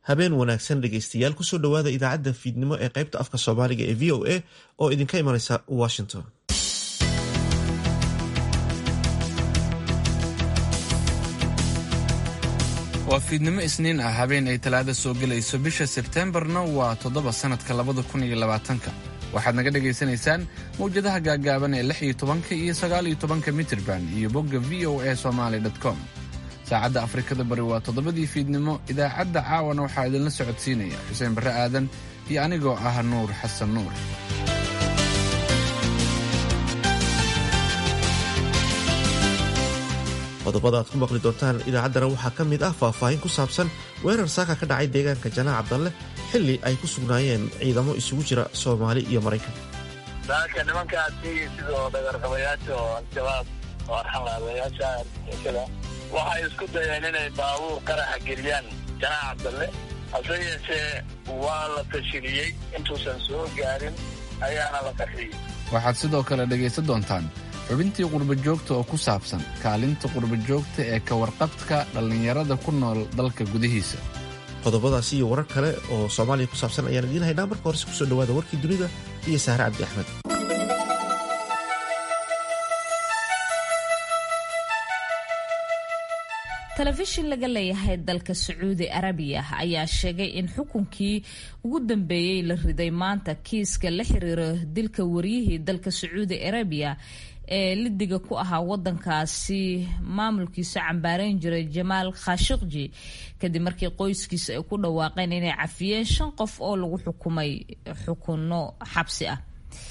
habeen wanaagsan dhegaystayaal kusoo dhowaada idaacadda fiidnimo ee qaybta afka soomaaliga ee v o a oo idinka imanaysa washington waa fiidnimo isniin ah habeen ay talaada soo gelayso bisha sebteembarna waa toddoba sannadka labada kun iyo labaatanka waxaad naga dhagaysanaysaan mawjadaha gaaggaaban ee lix iyo tobanka iyo sagaal iyo tobanka mitirban iyo bogga v o a somaali com saacadda afrikada bari waa toddobadii fiidnimo idaacadda caawana waxaa idinla socodsiinaya xuseen barre aadan iyo anigoo ah nuur xasan nuur qodobada aad ku maqli doontaan idaacaddana waxaa ka mid ah faahfaahin ku saabsan weerar saaka ka dhacay deegaanka janaac cabdalle xilli ay ku sugnaayeen ciidamo isugu jira soomaali iyo maraykan saaka nimankaasi sidoo dhagarqabayaasha oo al-shabaab oo arxanlaabayaasha argixisada waxay isku dayeen inay baabuur qaraxa geliyaan janaac cabdalle hase yeeshee waa la tashiliyey intuusan soo gaarin ayaana la qarxiyey waxaad sidoo kale dhegaysan doontaan xubintii qurbajoogta oo ku saabsan kaalinta qurbajoogta ee ka warqabka dhallinyarada ku nool dalka gudihiisa qodobadaasi iyo warar kale oo soomaaliya ku saabsan ayaan idiin haynaa marka horese kusoo dhowaada warkii dunida iyo sahre cabdi axmed telefishin laga leeyahay dalka sacuudi arabiya ayaa sheegay in xukunkii ugu dambeeyey la riday maanta kiiska la xiriira dilka waryihii dalka sacuudi arabiya ee lidiga ku ahaa wadankaasi maamulkiisa cambaareyn jiray jamaal khashiqji kadib markii qoyskiisa ay ku dhawaaqeen inay cafiyeen shan qof oo lagu xukumay xukunno xabsi ah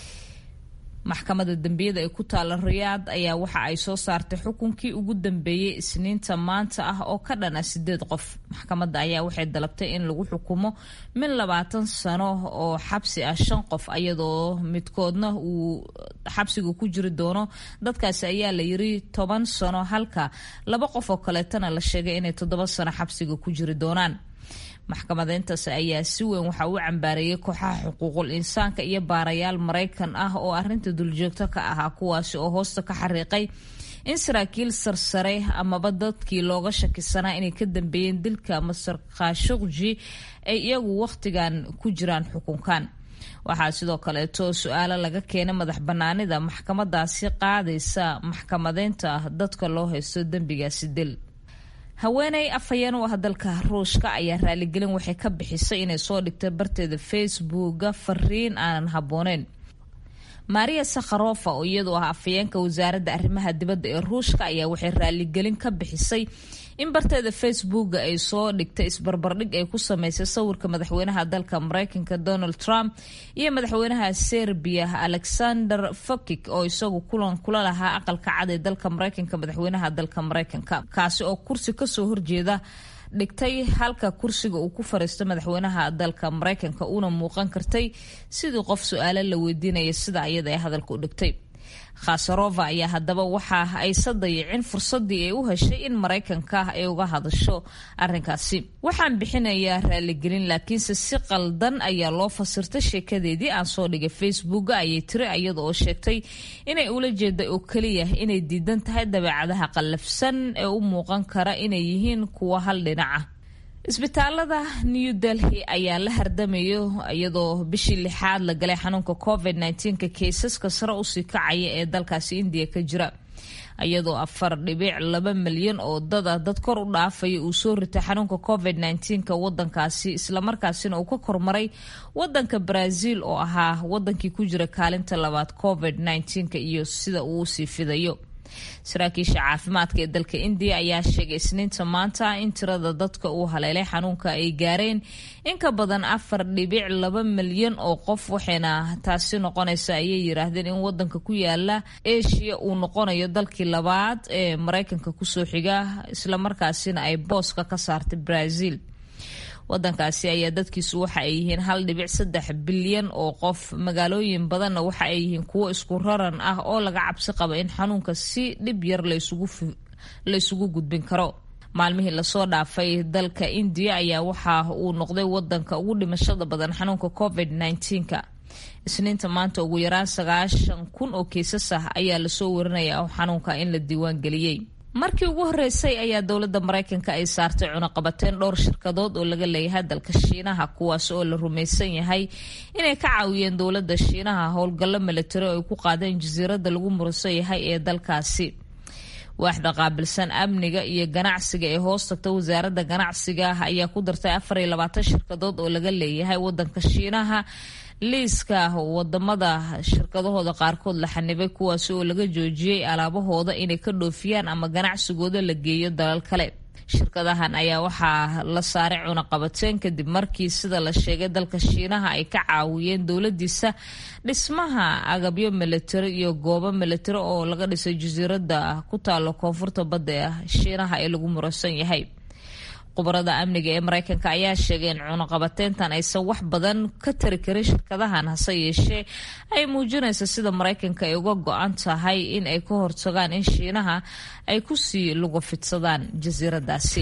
maxkamadda dembiyada ee ku taala riyaad ayaa waxa ay soo saartay xukunkii ugu dambeeyey isniinta maanta ah oo ka dhana sideed qof maxkamadda ayaa waxay dalabtay in lagu xukumo min labaatan sano oo xabsi ah shan qof iyadoo midkoodna uu xabsiga ku jiri doono dadkaasi ayaa la yiri toban sano halka laba qof oo kaleetana la sheegay inay toddoba sano xabsiga ku jiri doonaan maxkamadeyntaas ayaa si weyn waxa uu cambaareeyay kooxaha xuquuqul insaanka iyo baarayaal maraykan ah oo arinta duljoogto ka ahaa kuwaasi oo hoosta ka xariiqay in saraakiil sarsare amaba dadkii looga shakisanaa inay ka dambeeyeen dilka master khashuqji ay iyagu wakhtigan ku jiraan xukunkan waxaa sidoo kaleeto su-aalo laga keenay madax banaanida maxkamadaasi qaadaysa maxkamadeynta dadka loo haysto dembigaasi dil haweeney afhayeen u ah dalka ruushka ayaa raaligelin waxay ka bixisay inay soo dhigtay barteeda facebooka fariin aanan habbooneyn maria sakharofa oo iyadu ah afhayeenka wasaaradda arrimaha dibadda ee ruushka ayaa waxay raaligelin ka bixisay in barteeda facebooka ay soo dhigtay isbarbardhig ay ku sameysay sawirka madaxweynaha dalka mareykanka donald trump iyo madaxweynaha serbiya alexander fokik oo isagu kulan kula lahaa aqalka cad ee dalka mareykanka madaxweynaha dalka mareykanka kaasi oo kursi kasoo horjeeda dhigtay halka kursiga uu ku fariistay madaxweynaha dalka mareykanka uuna muuqan kartay sidii qof su-aalo la weydiinaya sida ayada ee hadalka u dhigtay khasarova ayaa haddaba waxa aysan dayicin fursadii ay u heshay in maraykanka ay uga hadasho arinkaasi waxaan bixinayaa raaligelin laakiinse si qaldan ayaa loo fasirtay sheekadeedii aan soo dhigay facebooka ayay tiri iyada oo sheegtay inay ula jeeda oo keliya inay diidan tahay dabeecadaha qallafsan ee u muuqan kara inay yihiin kuwa hal dhinaca isbitaalada new delhi ayaa la hardamayo iyadoo bishii lixaad la galay xanuunka covid nka kaysaska sare usii kacaya ee dalkaasi indiya ka jira iyadoo afar dhibic laba milyan oo dada dad kor u dhaafaya uu soo ritay xanuunka covid nka wadankaasi islamarkaasina uu ka kormaray wadanka brazil oo ahaa wadankii ku jira kaalinta labaad covid nka iyo sida uu usii fidayo saraakiisha caafimaadka ee dalka indiya ayaa sheegay isniinta maanta in tirada dadka uu haleelay xanuunka ay gaareen in ka badan afar dhibic laba milyan oo qof waxayna taasi noqonaysa ayay yiraahdeen in wadanka ku yaala asia uu noqonayo dalkii labaad ee mareykanka kusoo xiga islamarkaasina ay booska ka saartay brazil wadankaasi ayaa dadkiisu waxa ay yihiin hal dhibic saddex bilyan oo qof magaalooyin badanna waxa ay yihiin kuwo isku raran ah oo laga cabsi qaba in xanuunka si dhib yar laysugu gudbin karo maalmihii lasoo dhaafay dalka indiya ayaa waxa uu noqday wadanka ugu dhimashada badan xanuunka covid nka isniinta maanta ugu yaraan sagaashan kun oo kiisas ah ayaa lasoo warinaya xanuunka in la diiwaan geliyey markii ugu horeysay ayaa dowladda maraykanka ay saartay cunaqabateyn dhowr shirkadood oo laga leeyahay dalka shiinaha kuwaas oo la rumaysan yahay inay ka caawiyeen dowladda shiinaha howlgallo milatari oo ay ku qaadeen jasiiradda lagu murusan yahay ee dalkaasi waaxda qaabilsan amniga iyo ganacsiga ee hoos tagta wasaaradda ganacsiga ayaa ku dartay afar iyo labaatan shirkadood oo laga leeyahay wadanka shiinaha liiska wadamada shirkadahooda qaarkood la xanibay kuwaasi oo laga joojiyey alaabahooda inay ka dhoofiyaan ama ganacsigooda la geeyo dalal kale shirkadahan ayaa waxaa la saaray cunaqabateen kadib markii sida la sheegay dalka shiinaha ay ka caawiyeen dowladiisa dhismaha agabyo milatari iyo goobo milatari oo laga dhisay jasiiradda ku taalo koonfurta badda shiinaha ee lagu muransan yahay khubarada amniga ee maraykanka ayaa sheegay in cunaqabateyntan aysan wax badan ka tari karin shirkadahan hase yeeshee ay muujinaysa sida maraykanka ay uga go-an tahay in ay ka hortagaan in shiinaha ay kusii luga fidsadaan jasiiradaasi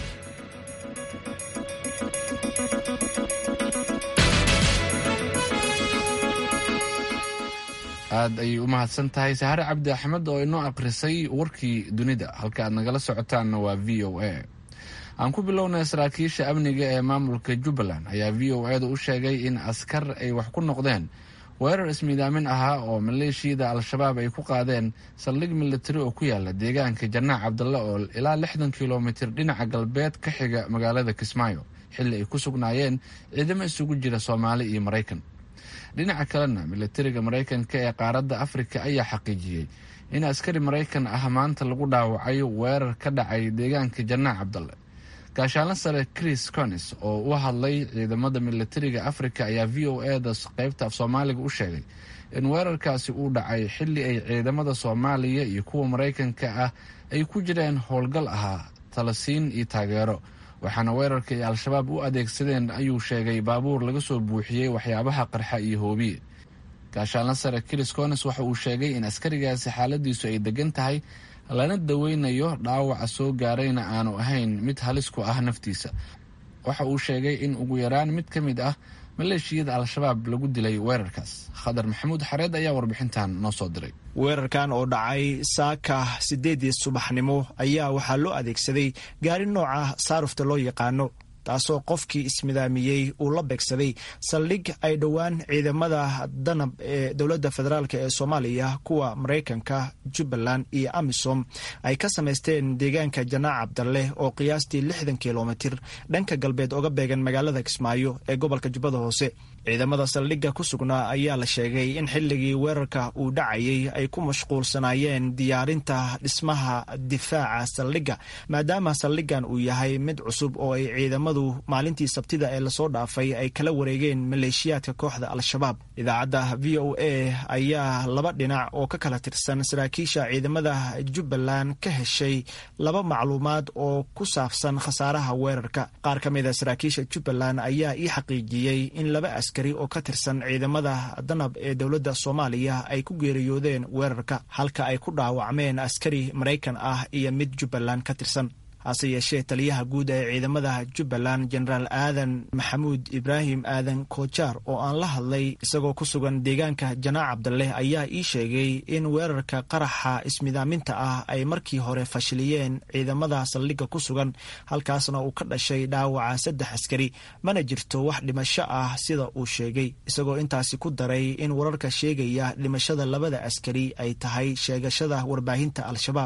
aad ayay u mahadsan tahay sahare cabdi axmed oo inoo akhrisay warkii dunida halka aad nagala socotaanna waa v o a aan ku bilownay saraakiisha amniga ee maamulka jubbaland ayaa v o eeda u sheegay in askar ay wax ku noqdeen weerar ismiidaamin ahaa oo maleeshiyada al-shabaab ay ku qaadeen saldhig militari oo ku yaala deegaanka janaac cabdalle oo ilaa lixdan kilomitir dhinaca galbeed ka xiga magaalada kismaayo xilli ay ku sugnaayeen ciidamo isugu jira soomaali iyo maraykan dhinaca kalena militariga maraykanka ee qaaradda afrika ayaa xaqiijiyey in askari maraykan ah maanta lagu dhaawacay weerar ka dhacay deegaanka janaac cabdalle gaashaanla sare chris conis oo u hadlay ciidamada militariga afrika ayaa v o e da qeybta af soomaaliga u sheegay in weerarkaasi uu dhacay xilli ay ciidamada soomaaliya iyo kuwa maraykanka ah ay ku jireen howlgal ahaa talasiin iyo taageero waxaana weerarka ay al-shabaab u adeegsadeen ayuu sheegay baabuur laga soo buuxiyey waxyaabaha qarxa iyo hoobiye gaashaanla sare chris conis waxa uu sheegay in askarigaasi xaaladiisu ay degan tahay lana daweynayo dhaawaca soo gaarayna aanu ahayn mid halis ku ah naftiisa waxa uu sheegay in ugu yaraan mid ka mid ah maleeshiyada al-shabaab lagu dilay weerarkaas khadar maxamuud xareed ayaa warbixintan noo soo diray weerarkan oo dhacay saaka siddeedii subaxnimo ayaa waxaa loo adeegsaday gaari nooca saarufta loo yaqaano taasoo qofkii ismidaamiyey uu la beegsaday saldhig ay dhowaan ciidamada danab ee dowladda federaalk ee soomaaliya kuwa maraykanka jubbaland iyo amisom ay ka samaysteen deegaanka janaac cabdalle oo qiyaastii lixdan kilomitir dhanka galbeed oga beegan magaalada kismaayo ee gobolka jubbada hoose ciidamada saldhigga ku sugnaa ayaa la sheegay in xilligii weerarka uu dhacayay ay ku mashquulsanaayeen diyaarinta dhismaha difaaca saldhigga maadaama saldhiggan uu yahay mid cusub oo ay ciidamadu maalintii sabtida ee lasoo dhaafay ay kala wareegeen maleeshiyaadka kooxda al-shabaab idaacadda v o a ayaa laba dhinac oo ka kala tirsan saraakiisha ciidamada jubbaland ka heshay laba macluumaad oo ku saabsan khasaaraha weerarka qaar ka mid a saraakiisha jubbaland ayaa ii xaqiijiyey in laba askari oo ka tirsan ciidamada danab ee dowladda soomaaliya ay ku geeriyoodeen weerarka halka ay ku dhaawacmeen askari maraykan ah iyo mid jubbaland ka tirsan hase yeeshee taliyaha guud ee ciidamada jubbaland jenaraal aadan maxamuud ibraahim aadan koojaar oo aan la hadlay isagoo ku sugan deegaanka janaac cabdaleh ayaa ii sheegay in weerarka qaraxa ismidaaminta ah ay markii hore fashiliyeen ciidamada saldhigga ku sugan halkaasna uu ka dhashay dhaawaca saddex askari mana jirto wax dhimasho ah sida uu sheegay isagoo intaasi ku daray in wararka sheegaya dhimashada labada askari ay tahay sheegashada warbaahinta al-shabaab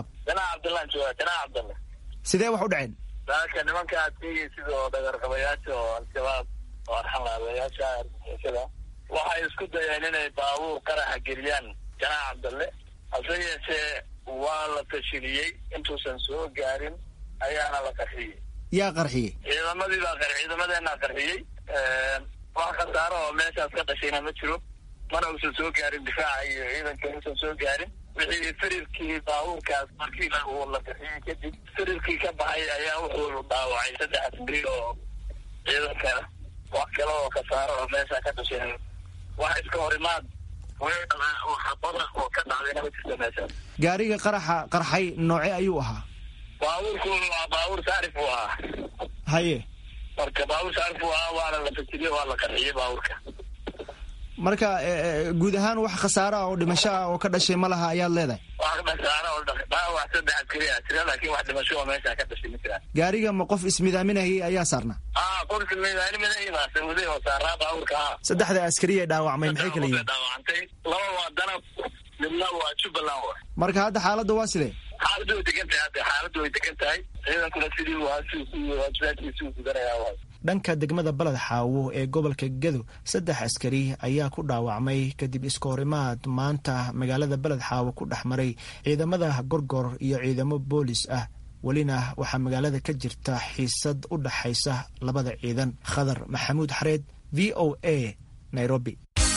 sidee wax u dhaceen saaka nimanka aad sheegay sidoo dhagarqabayaasha oo al-shabaab oo arxanlaabayaasha argixisada waxay isku dayeen inay baabuur qaraxa geliyaan janaac cabdalle hase yeeshee waa la fashiliyey intuusan soo gaarin ayaana la qarxiyey yaa qarxiyey ciidamadii baa qar ciidamadeenaa qarxiyey wax khasaaro oo meeshaas ka dhashayna ma jiro mana uusan soo gaarin difaaca iyo ciidanka uusan soo gaarin wixii firirkii baabuurkaas markii uu la bixiyey kadib firirkii ka baxay ayaa wuxuu dhaawacay saddex askari oo ciidanka wax kale oo khasaaro oo meesha ka dhasheen wax iska horimaad weerar ah oo xabada oo ka dhacdayna ma jirto meeshaas gaariga qaraxa qarxay nooce ayuu ahaa baabuurku waa baabuur saarif uu ahaa haye marka baabuur saarif uu ahaa waana la fajiriyey waa la qarxiyey baabuurka marka guud ahaan wax khasaare ah oo dhimasho ah oo ka dhashay ma laha ayaad leedahay wax khasaare oo dhaawac saddex askari ah jira laakiin wax dhimasho oo meesha ka dhashay ma jiraan gaariga ma qof ismidaaminayay ayaa saarnaa ah qof ismidaaminayay baa sawaday oo saaraa baabuurka ah saddexda askari ee dhaawacmay maxay kala yihiin dhaawacantay laba waa danab midna waa jubbaland wa marka hadda xaaladda waa sidee xaaladdu way degan tahay hadda xaaladdu way degan tahay ciidankuna sidii waajibaadkiisi u gudanayaa waay dhanka degmada baled xaawo ee gobolka gedo saddex askari ayaa ku dhaawacmay kadib iskahorimaad maanta magaalada beled xaawo ku dhex maray ciidamada gorgor iyo ciidamo boolis ah welina waxaa magaalada ka jirta xiisad u dhaxaysa labada ciidan khadar maxamuud xareed v o a nairobi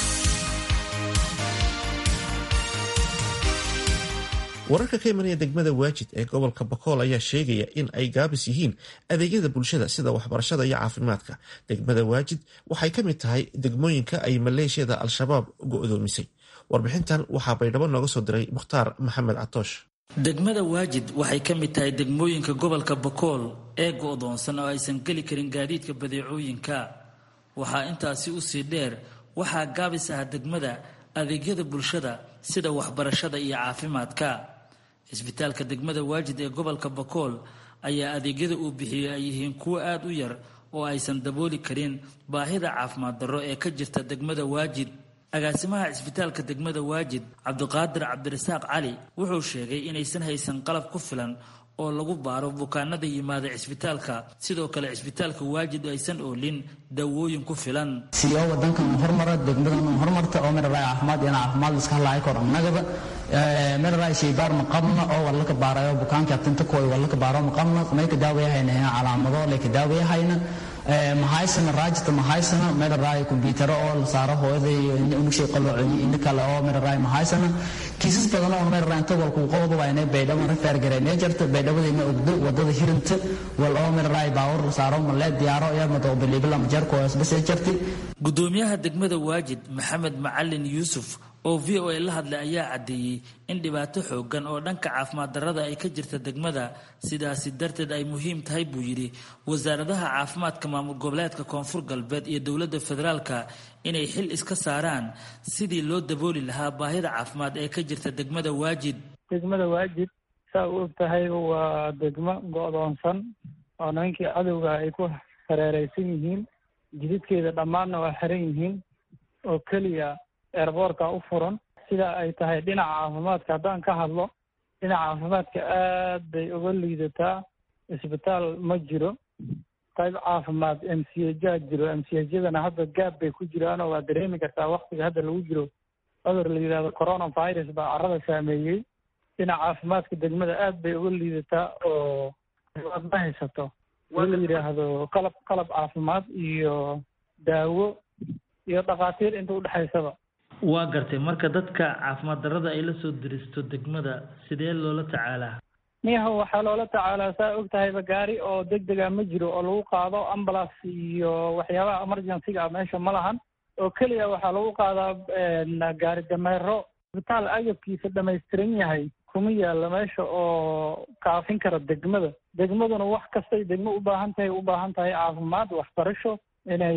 wararka ka imanaya degmada waajid ee gobolka bakool ayaa sheegaya in ay gaabis yihiin adeegyada bulshada sida waxbarashada iyo caafimaadka degmada waajid waxay ka mid tahay degmooyinka ay maleeshiyada al-shabaab go'doomisay warbixintan waxaa baydhabo nooga soo diray mukhtaar maxamed catoosh degmada waajid waxay ka mid tahay degmooyinka gobolka bakool ee go'doonsan oo aysan geli karin gaadiidka badeecooyinka waxaa intaasi usii dheer waxaa gaabis ah degmada adeegyada bulshada sida waxbarashada iyo caafimaadka cisbitaalka degmada waajid ee gobolka bakool ayaa adeegyada uu bixiyey ay yihiin kuwo aada u yar oo aysan dabooli karin baahida caafimaad darro ee ka jirta degmada waajid agaasimaha cisbitaalka degmada waajid cabdiqaadir cabdirasaaq cali wuxuu sheegay inaysan haysan qalab ku filan oo lagu baaro bukaanada yimaada cisbitaalka sidoo kale cisbitaalka waajid aysan oolin daawooyin ku filan siyo wadankan hormara degmadan hormarta oo meeraray caafimaad ina caafimaad iska hadlaay kor annagaba meeraray shaybaar ma qabna oo walla ka baarayo bukaanka tinta kooy walla ka baaro ma qabna may ka daawayahayna calaamado lay ka daawayahayna mahaysana raajita mahaysana meeraray kumbiyuutaro oo la saaro hooyada iyo unugshay qalooci ina kale oo meeraray mahaysana kiisas badan oo meeraray inta walku qodobba waa inay baydhabo refer gareynay jirta baydhabadayna ogdo wadada hirinta wal oo meeraray baawar la saaro ma lee diyaaro iyo madoo bilibila majarko isbas jirtay gudoomiyaha degmada waajid maxamed macalin yuusuf oo v o a la hadlay ayaa caddeeyey in dhibaato xoogan oo dhanka caafimaad darrada ay ka jirta degmada sidaasi darteed ay muhiim tahay buu yidhi wasaaradaha caafimaadka maamul goboleedka koonfur galbeed iyo dowladda federaalka inay xil iska saaraan sidii loo dabooli lahaa baahida caafimaad ee ka jirta degmada waajid degmada waajid saa u og tahay waa degmo go'doonsan oo nimankii cadowga ay ku hareereysan yihiin jididkeeda dhammaanna waa xiran yihiin oo keliya eerboorka u furan sida ay tahay dhinaca caafimaadka haddaan ka hadlo dhinaca caafimaadka aad bay uga liidataa isbitaal ma jiro qayb caafimaad m c hjaa jiro m c hjadana hadda gaab bay ku jiraan oo waa dareemi kartaa waktiga hadda lagu jiro cudur la yidhahdo coronavirus baa carrada saameeyey dhinaca caafimaadka degmada aad bay uga liidataa oo aad ma haysato in la yidhaahdo qalab qalab caafimaad iyo daawo iyo dhakhaatiir inta udhexaysaba waa gartay marka dadka caafimaad darrada ay la soo diristo degmada sidee loola tacaalaa niyaho waxaa loola tacaalaa saa og tahayba gaari oo deg dega ma jiro oo lagu qaado ambulance iyo waxyaabaha emergencyga ah meesha ma lahan oo keliya waxaa lagu qaadaa gaari dameero isbitaal agabkiisa dhamaystiran yahay kuma yaalla meesha oo kaafin kara degmada degmaduna wax kastay degmo u baahan tahay u baahan tahay caafimaad waxbarasho inay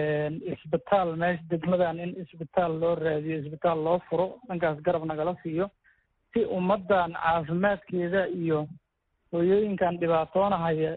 isbitaal meesha degmadan in isbitaal loo raadiyo isbitaal loo furo dhankaas garab nagala siiyo si ummaddan caafimaadkeeda iyo hooyooyinkan dhibaatoonahaya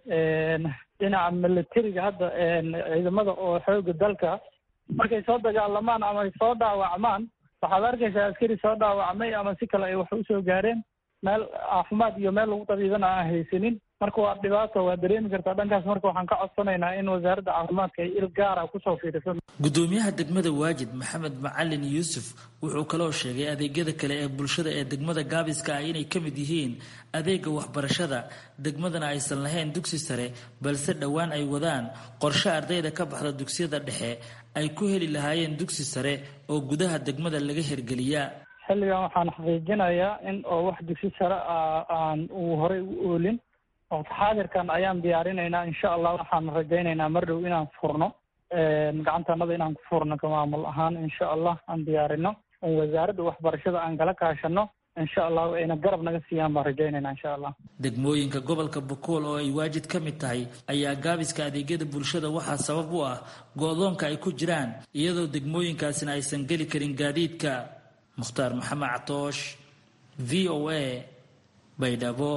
dhinaca militariga hadda ciidamada oo xooga dalka markay soo dagaalamaan ama ay soo dhaawacmaan waxaad arkaysaa askari soo dhaawacmay ama si kale ay wax usoo gaareen meel caafimaad iyo meel lagu tabiibana aan haysanin marka waa dhibaato waa dareemi kartaa dhankaas marka waxaan ka codsanaynaa in wasaaradda caafimaadka ay il gaara kusoo fiiriso gudoomiyaha degmada waajid maxamed macalin yuusuf wuxuu kaloo sheegay adeegyada kale ee bulshada ee degmada gaabiska ah inay ka mid yihiin adeega waxbarashada degmadana aysan lahayn dugsi sare balse dhowaan ay wadaan qorshe ardayda ka baxda dugsiyada dhexe ay ku heli lahaayeen dugsi sare oo gudaha degmada laga hirgeliya xilligan waxaan xaqiijinayaa in oo wax dugsi sare ah aan uu horey u oolin waqti xaadirkan ayaan diyaarinaynaa insha allah waxaan rajaynaynaa mar dhow inaan furno gacantanada inaan ku furno ka maamul ahaan insha allah aan diyaarino on wasaaradda waxbarashada aan kala kaashano insha allahu ayna garab naga siiyaan baan rajaynayna insha allah degmooyinka gobolka bokool oo ay waajid ka mid tahay ayaa gaabiska adeegyada bulshada waxaa sabab u ah go-doonka ay ku jiraan iyadoo degmooyinkaasina aysan geli karin gaadiidka mukhtaar maxamed catoosh v o a baydhabo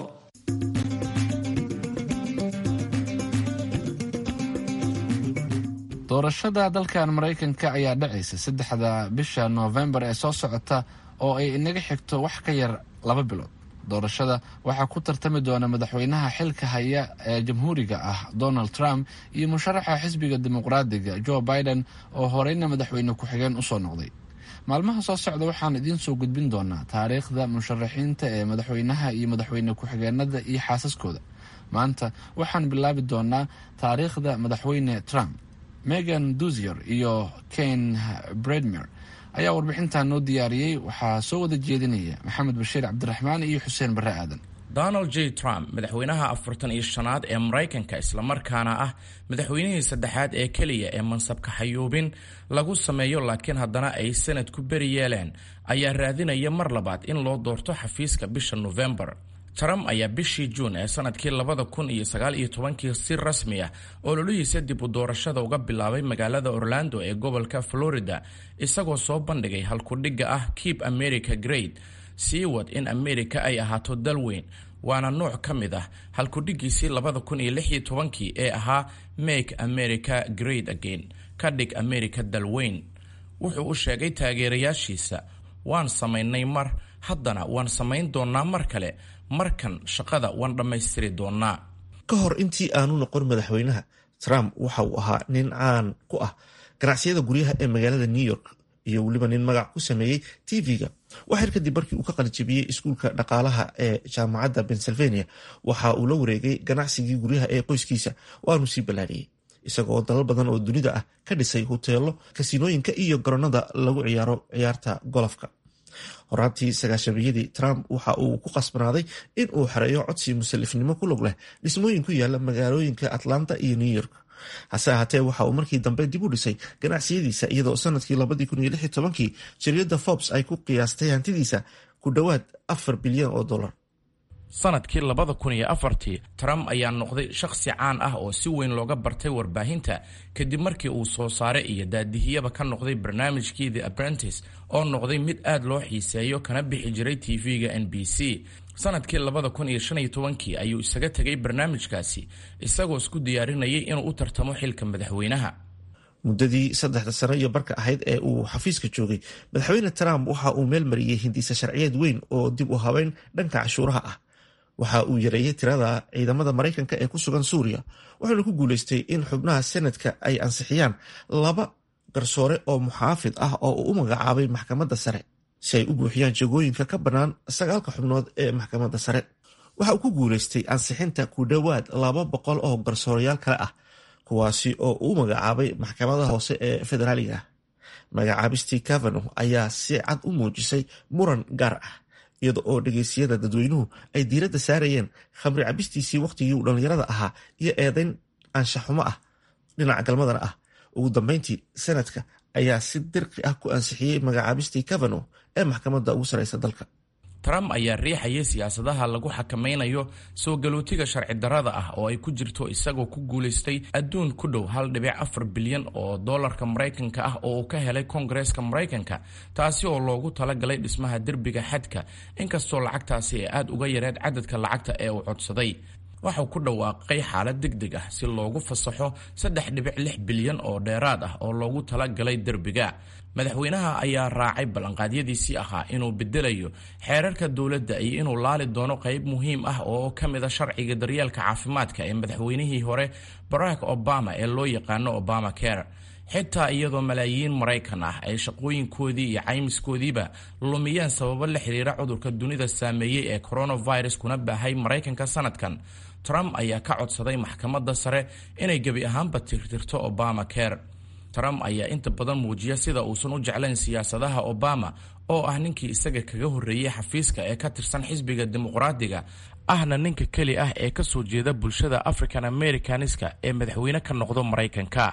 doorashada dalkan maraykanka ayaa dhacaysa saddexda bisha noofembar ee soo socota oo ay inaga xigto wax ka yar laba bilood doorashada waxaa ku tartami doona madaxweynaha xilka haya ee jamhuuriga ah donald trump iyo musharaxa xisbiga dimuqraadiga joe biden oo horeyna madaxweyne ku-xigeen usoo noqday maalmaha soo socda waxaan idiin soo gudbin doonaa taariikhda musharaxiinta ee madaxweynaha iyo madaxweyne ku-xigeenada iyo xaasaskooda maanta waxaan bilaabi doonaa taariikhda madaxweyne trump megan duzier iyo ken bredmer ayaa warbixintan noo diyaariyey waxaa soo wada jeedinaya maxamed bashiir cabdiraxmaan iyo xuseen barre aadan donald j trump madaxweynaha afartan iyo shanaad ee maraykanka islamarkaana ah madaxweynihii saddexaad ee keliya ee mansabka xayuubin lagu sameeyo laakiin haddana ay sanad ku beri yeeleen ayaa raadinaya mar labaad in loo doorto xafiiska bisha nofembar trump ayaa bishii juun ee sanadkii labada kun iyo sagaal iyo tobankii si rasmi ah ololihiisa dib u doorashada uga bilaabay magaalada orlando ee gobolka florida isagoo soo bandhigay halkudhigga ah keep america great sii wad in america ay ahaato dal weyn waana nooc ka mid ah halkudhiggiisii labada kun iyo lix iyo tobankii ee ahaa make america great again ka dhig america dal weyn wuxuu u sheegay taageerayaashiisa waan samaynay mar haddana waan samayn doonnaa mar kale markan shaqada waan dhammaystiri doonnaa ka hor intii aanu noqon madaxweynaha trump waxa uu ahaa nin caan ku ah ganacsiyada guryaha ee magaalada new york iyo weliba nin magac ku sameeyey tv-ga waxyar kadib markii uu ka qalijabiyey iskuulka dhaqaalaha ee jaamacadda pennsylvania waxa uu la wareegay ganacsigii guryaha ee qoyskiisa waanu sii ballaariyey isagoo dalal badan oo dunida ah ka dhisay hoteelo kasinooyinka iyo garoonada lagu ciyaaro ciyaarta golofka horaantii sagaashamiyadii trump waxa uu ku qasbanaaday in uu xereeyo codsi musalifnimo ku log leh dhismooyin ku yaala magaalooyinka atlanta iyo new york hase ahaatee waxa uu markii dambe dib u dhisay ganacsiyadiisa iyadoo sanadkii labadii kun iyo lix iyo tobankii jariyadda forbes ay ku qiyaastay hantidiisa ku dhowaad afar bilyan oo dollar sanadkii labada kun iyo afartii trump ayaa noqday shakhsi caan ah oo si weyn looga bartay warbaahinta kadib markii uu soo saare iyo daadihiyaba ka noqday barnaamijkii the apprentice oo noqday mid aad loo xiiseeyo kana bixi jiray tv-ga n b c sanadkii labada kun iyo shan iyo tobankii ayuu isaga tegay barnaamijkaasi isagoo isku diyaarinayay inuu u tartamo xilka madaxweynaha muddadii saddexda sano iyo barka ahayd ee uu xafiiska joogay madaxweyne trump waxa uu meel mariyey hindiisa sharciyeed weyn oo dib u habeyn dhanka cashuuraha ah waxa uu yareeyey tirada ciidamada maraykanka ee ku sugan suuriya wuxuuna ku guuleystay in xubnaha senadka ay ansixiyaan laba garsoore oo muxaafid ah oo uu u magacaabay maxkamadda sare si ay u buuxiyaan jagooyinka ka bannaan sagaalka xubnood ee maxkamadda sare waxa uu ku guuleystay ansixinta ku dhowaad laba boqol oo garsoorayaal kale ah kuwaasi oo uu magacaabay maxkamada hoose ee federaaliga ah magacaabistii cavano ayaa si cad u muujisay muran gaar ah iyada oo dhegeysiyada dadweynuhu ay diiradda saarayeen khamri cabistiisii wakhtigii uu dhallinyarada ahaa iyo eedayn anshaxumo ah dhinaca galmadana ah ugu dambeyntii sanadka ayaa si dirqi ah ku ansixiyey magacaabistii cavano ee maxkamadda ugu sarreysa dalka trump ayaa riixayay siyaasadaha lagu xakamaynayo soo galootiga sharci darrada ah oo ay ku jirto isagoo ku guulaystay adduun ku dhow hal dhibic afar bilyan oo dollarka maraykanka ah oo uu ka helay koongareeska maraykanka taasi oo loogu talagalay dhismaha derbiga xadka inkastoo lacagtaasi ay aad uga yareed cadadka lacagta ee uu codsaday waxau ku dhawaaqay xaalad deg deg ah si loogu fasaxo saddex dhibic lix bilyan oo dheeraad ah oo loogu talagalay derbiga madaxweynaha ayaa raacay ballanqaadyadiisii ahaa inuu bedelayo xeerarka dowladda iyo inuu laali doono qayb muhiim ah oo ka mid a sharciga daryeelka caafimaadka ee madaxweynihii hore barack obama ee loo yaqaano obama care xitaa iyadoo malaayiin maraykan ah ay shaqooyinkoodii iyo caymiskoodiiba lumiyeen sababo la xiriira cudurka dunida saameeyey ee coronavirus kuna baahay maraykanka sanadkan trump ayaa ka codsaday maxkamadda sare inay gebi ahaanba tirtirto obama care trump ayaa inta badan muujiya sida uusan u jeclayn siyaasadaha obama oo ah ninkii isaga kaga horreeyey xafiiska ee ka tirsan xisbiga dimuqraadiga ahna ninka keli ah ee kasoo jeeda bulshada african americaniska ee madaxweyne ka noqdo maraykanka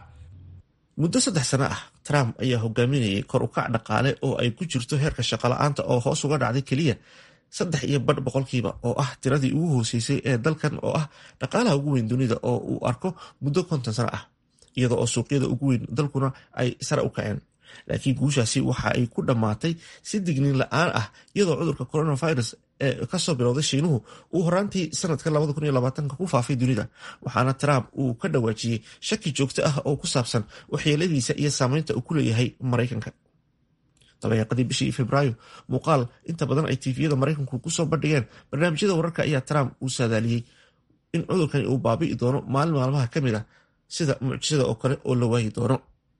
muddo saddex sano ah trump ayaa hogaaminayay kor u kac dhaqaale oo ay ku jirto heerka shaqola'aanta oo hoos uga dhacday keliya saddex iyo badh boqolkiiba oo ah tiradii ugu hooseysay ee dalkan oo ah dhaqaalaha ugu weyn dunida oo uu arko muddo konton sano ah iyada oo suuqyada ugu weyn dalkuna ay sare u kaceen laakiin guushaasi waxa ay ku dhammaatay si digniin la-aan ah iyadoo cudurka coronavirus ee kasoo bilowday shiinuhu uu horaantii sanadka ku faafay dunida waxaana trump uu ka dhawaajiyey shaki joogto ah oo ku saabsan waxyeeladiisa iyo saameynta uu ku leeyahay maraykanka dabayaaqadii bishii febraayo muuqaal inta badan ay tifiyada maraykanku kusoo bandhigeen barnaamijyada wararka ayaa trump uu saadaaliyey in cudurkani uu baabi'i doono maalin maalmaha ka mid ah sida mucjisada oo kale oo la waayi doono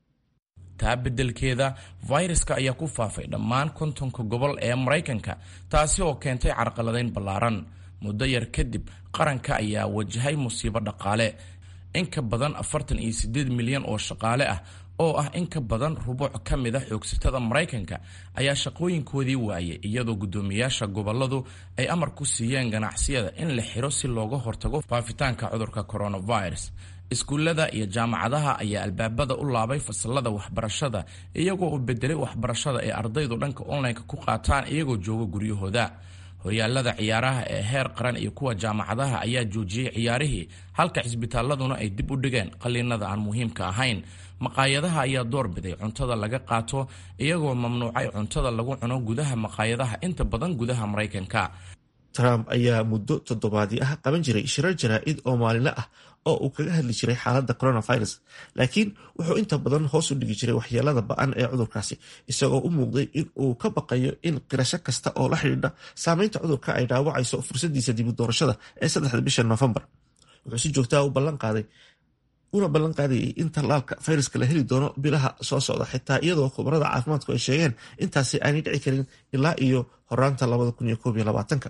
taa beddelkeeda fayraska ayaa ku faafay dhammaan kontonka gobol ee maraykanka taasi oo keentay carqaladayn ballaaran muddo yar kadib qaranka ayaa wajahay musiibo dhaqaale in ka badan afartan iyo siddeed milyan oo shaqaale ah oo ah in ka badan rubuuc ka mid a xoogsatada maraykanka ayaa shaqooyinkoodii waayay iyadoo guddoomiyaasha gobolladu ay amar ku siiyeen ganacsiyada in la xiro si looga hortago faafitaanka cudurka coronavirus iskuullada iyo jaamacadaha ayaa albaabada u laabay fasalada waxbarashada iyagoo u bedelay waxbarashada ee ardaydu dhanka online-ka ku qaataan iyagoo jooga guryahooda horyaalada ciyaaraha ee heer qaran iyo kuwa jaamacadaha ayaa joojiyey ciyaarihii halka cisbitaaladuna ay dib u dhigeen qaliinada aan muhiimka ahayn maqaayadaha ayaa doorbiday cuntada laga qaato iyagoo mamnuucay cuntada lagu cuno gudaha maqaayadaha inta badan gudaha maraykanka trump ayaa muddo toddobaadii ah qaban jiray shirar jaraa-id oo maalinle ah oo uu kaga hadli jiray xaaladda coronavirus laakiin wuxuu inta badan hoos u dhigi jiray waxyeelada ba-an ee cudurkaasi isagoo u muuqday in uu ka baqayo in qirasho kasta oo la xidhiidha saameynta cudurka ay dhaawacayso fursadiisa dibu doorashada ee saddexda bisha noofembar wuxuu si joogtaa u ballan qaaday una ballan qaadayay in tallaalka fayraska la heli doono bilaha soo socda xitaa iyadoo khubarada caafimaadku ay sheegeen intaasi aanay dhici karin ilaa iyo horaanta labadakunyokoobyolabaatanka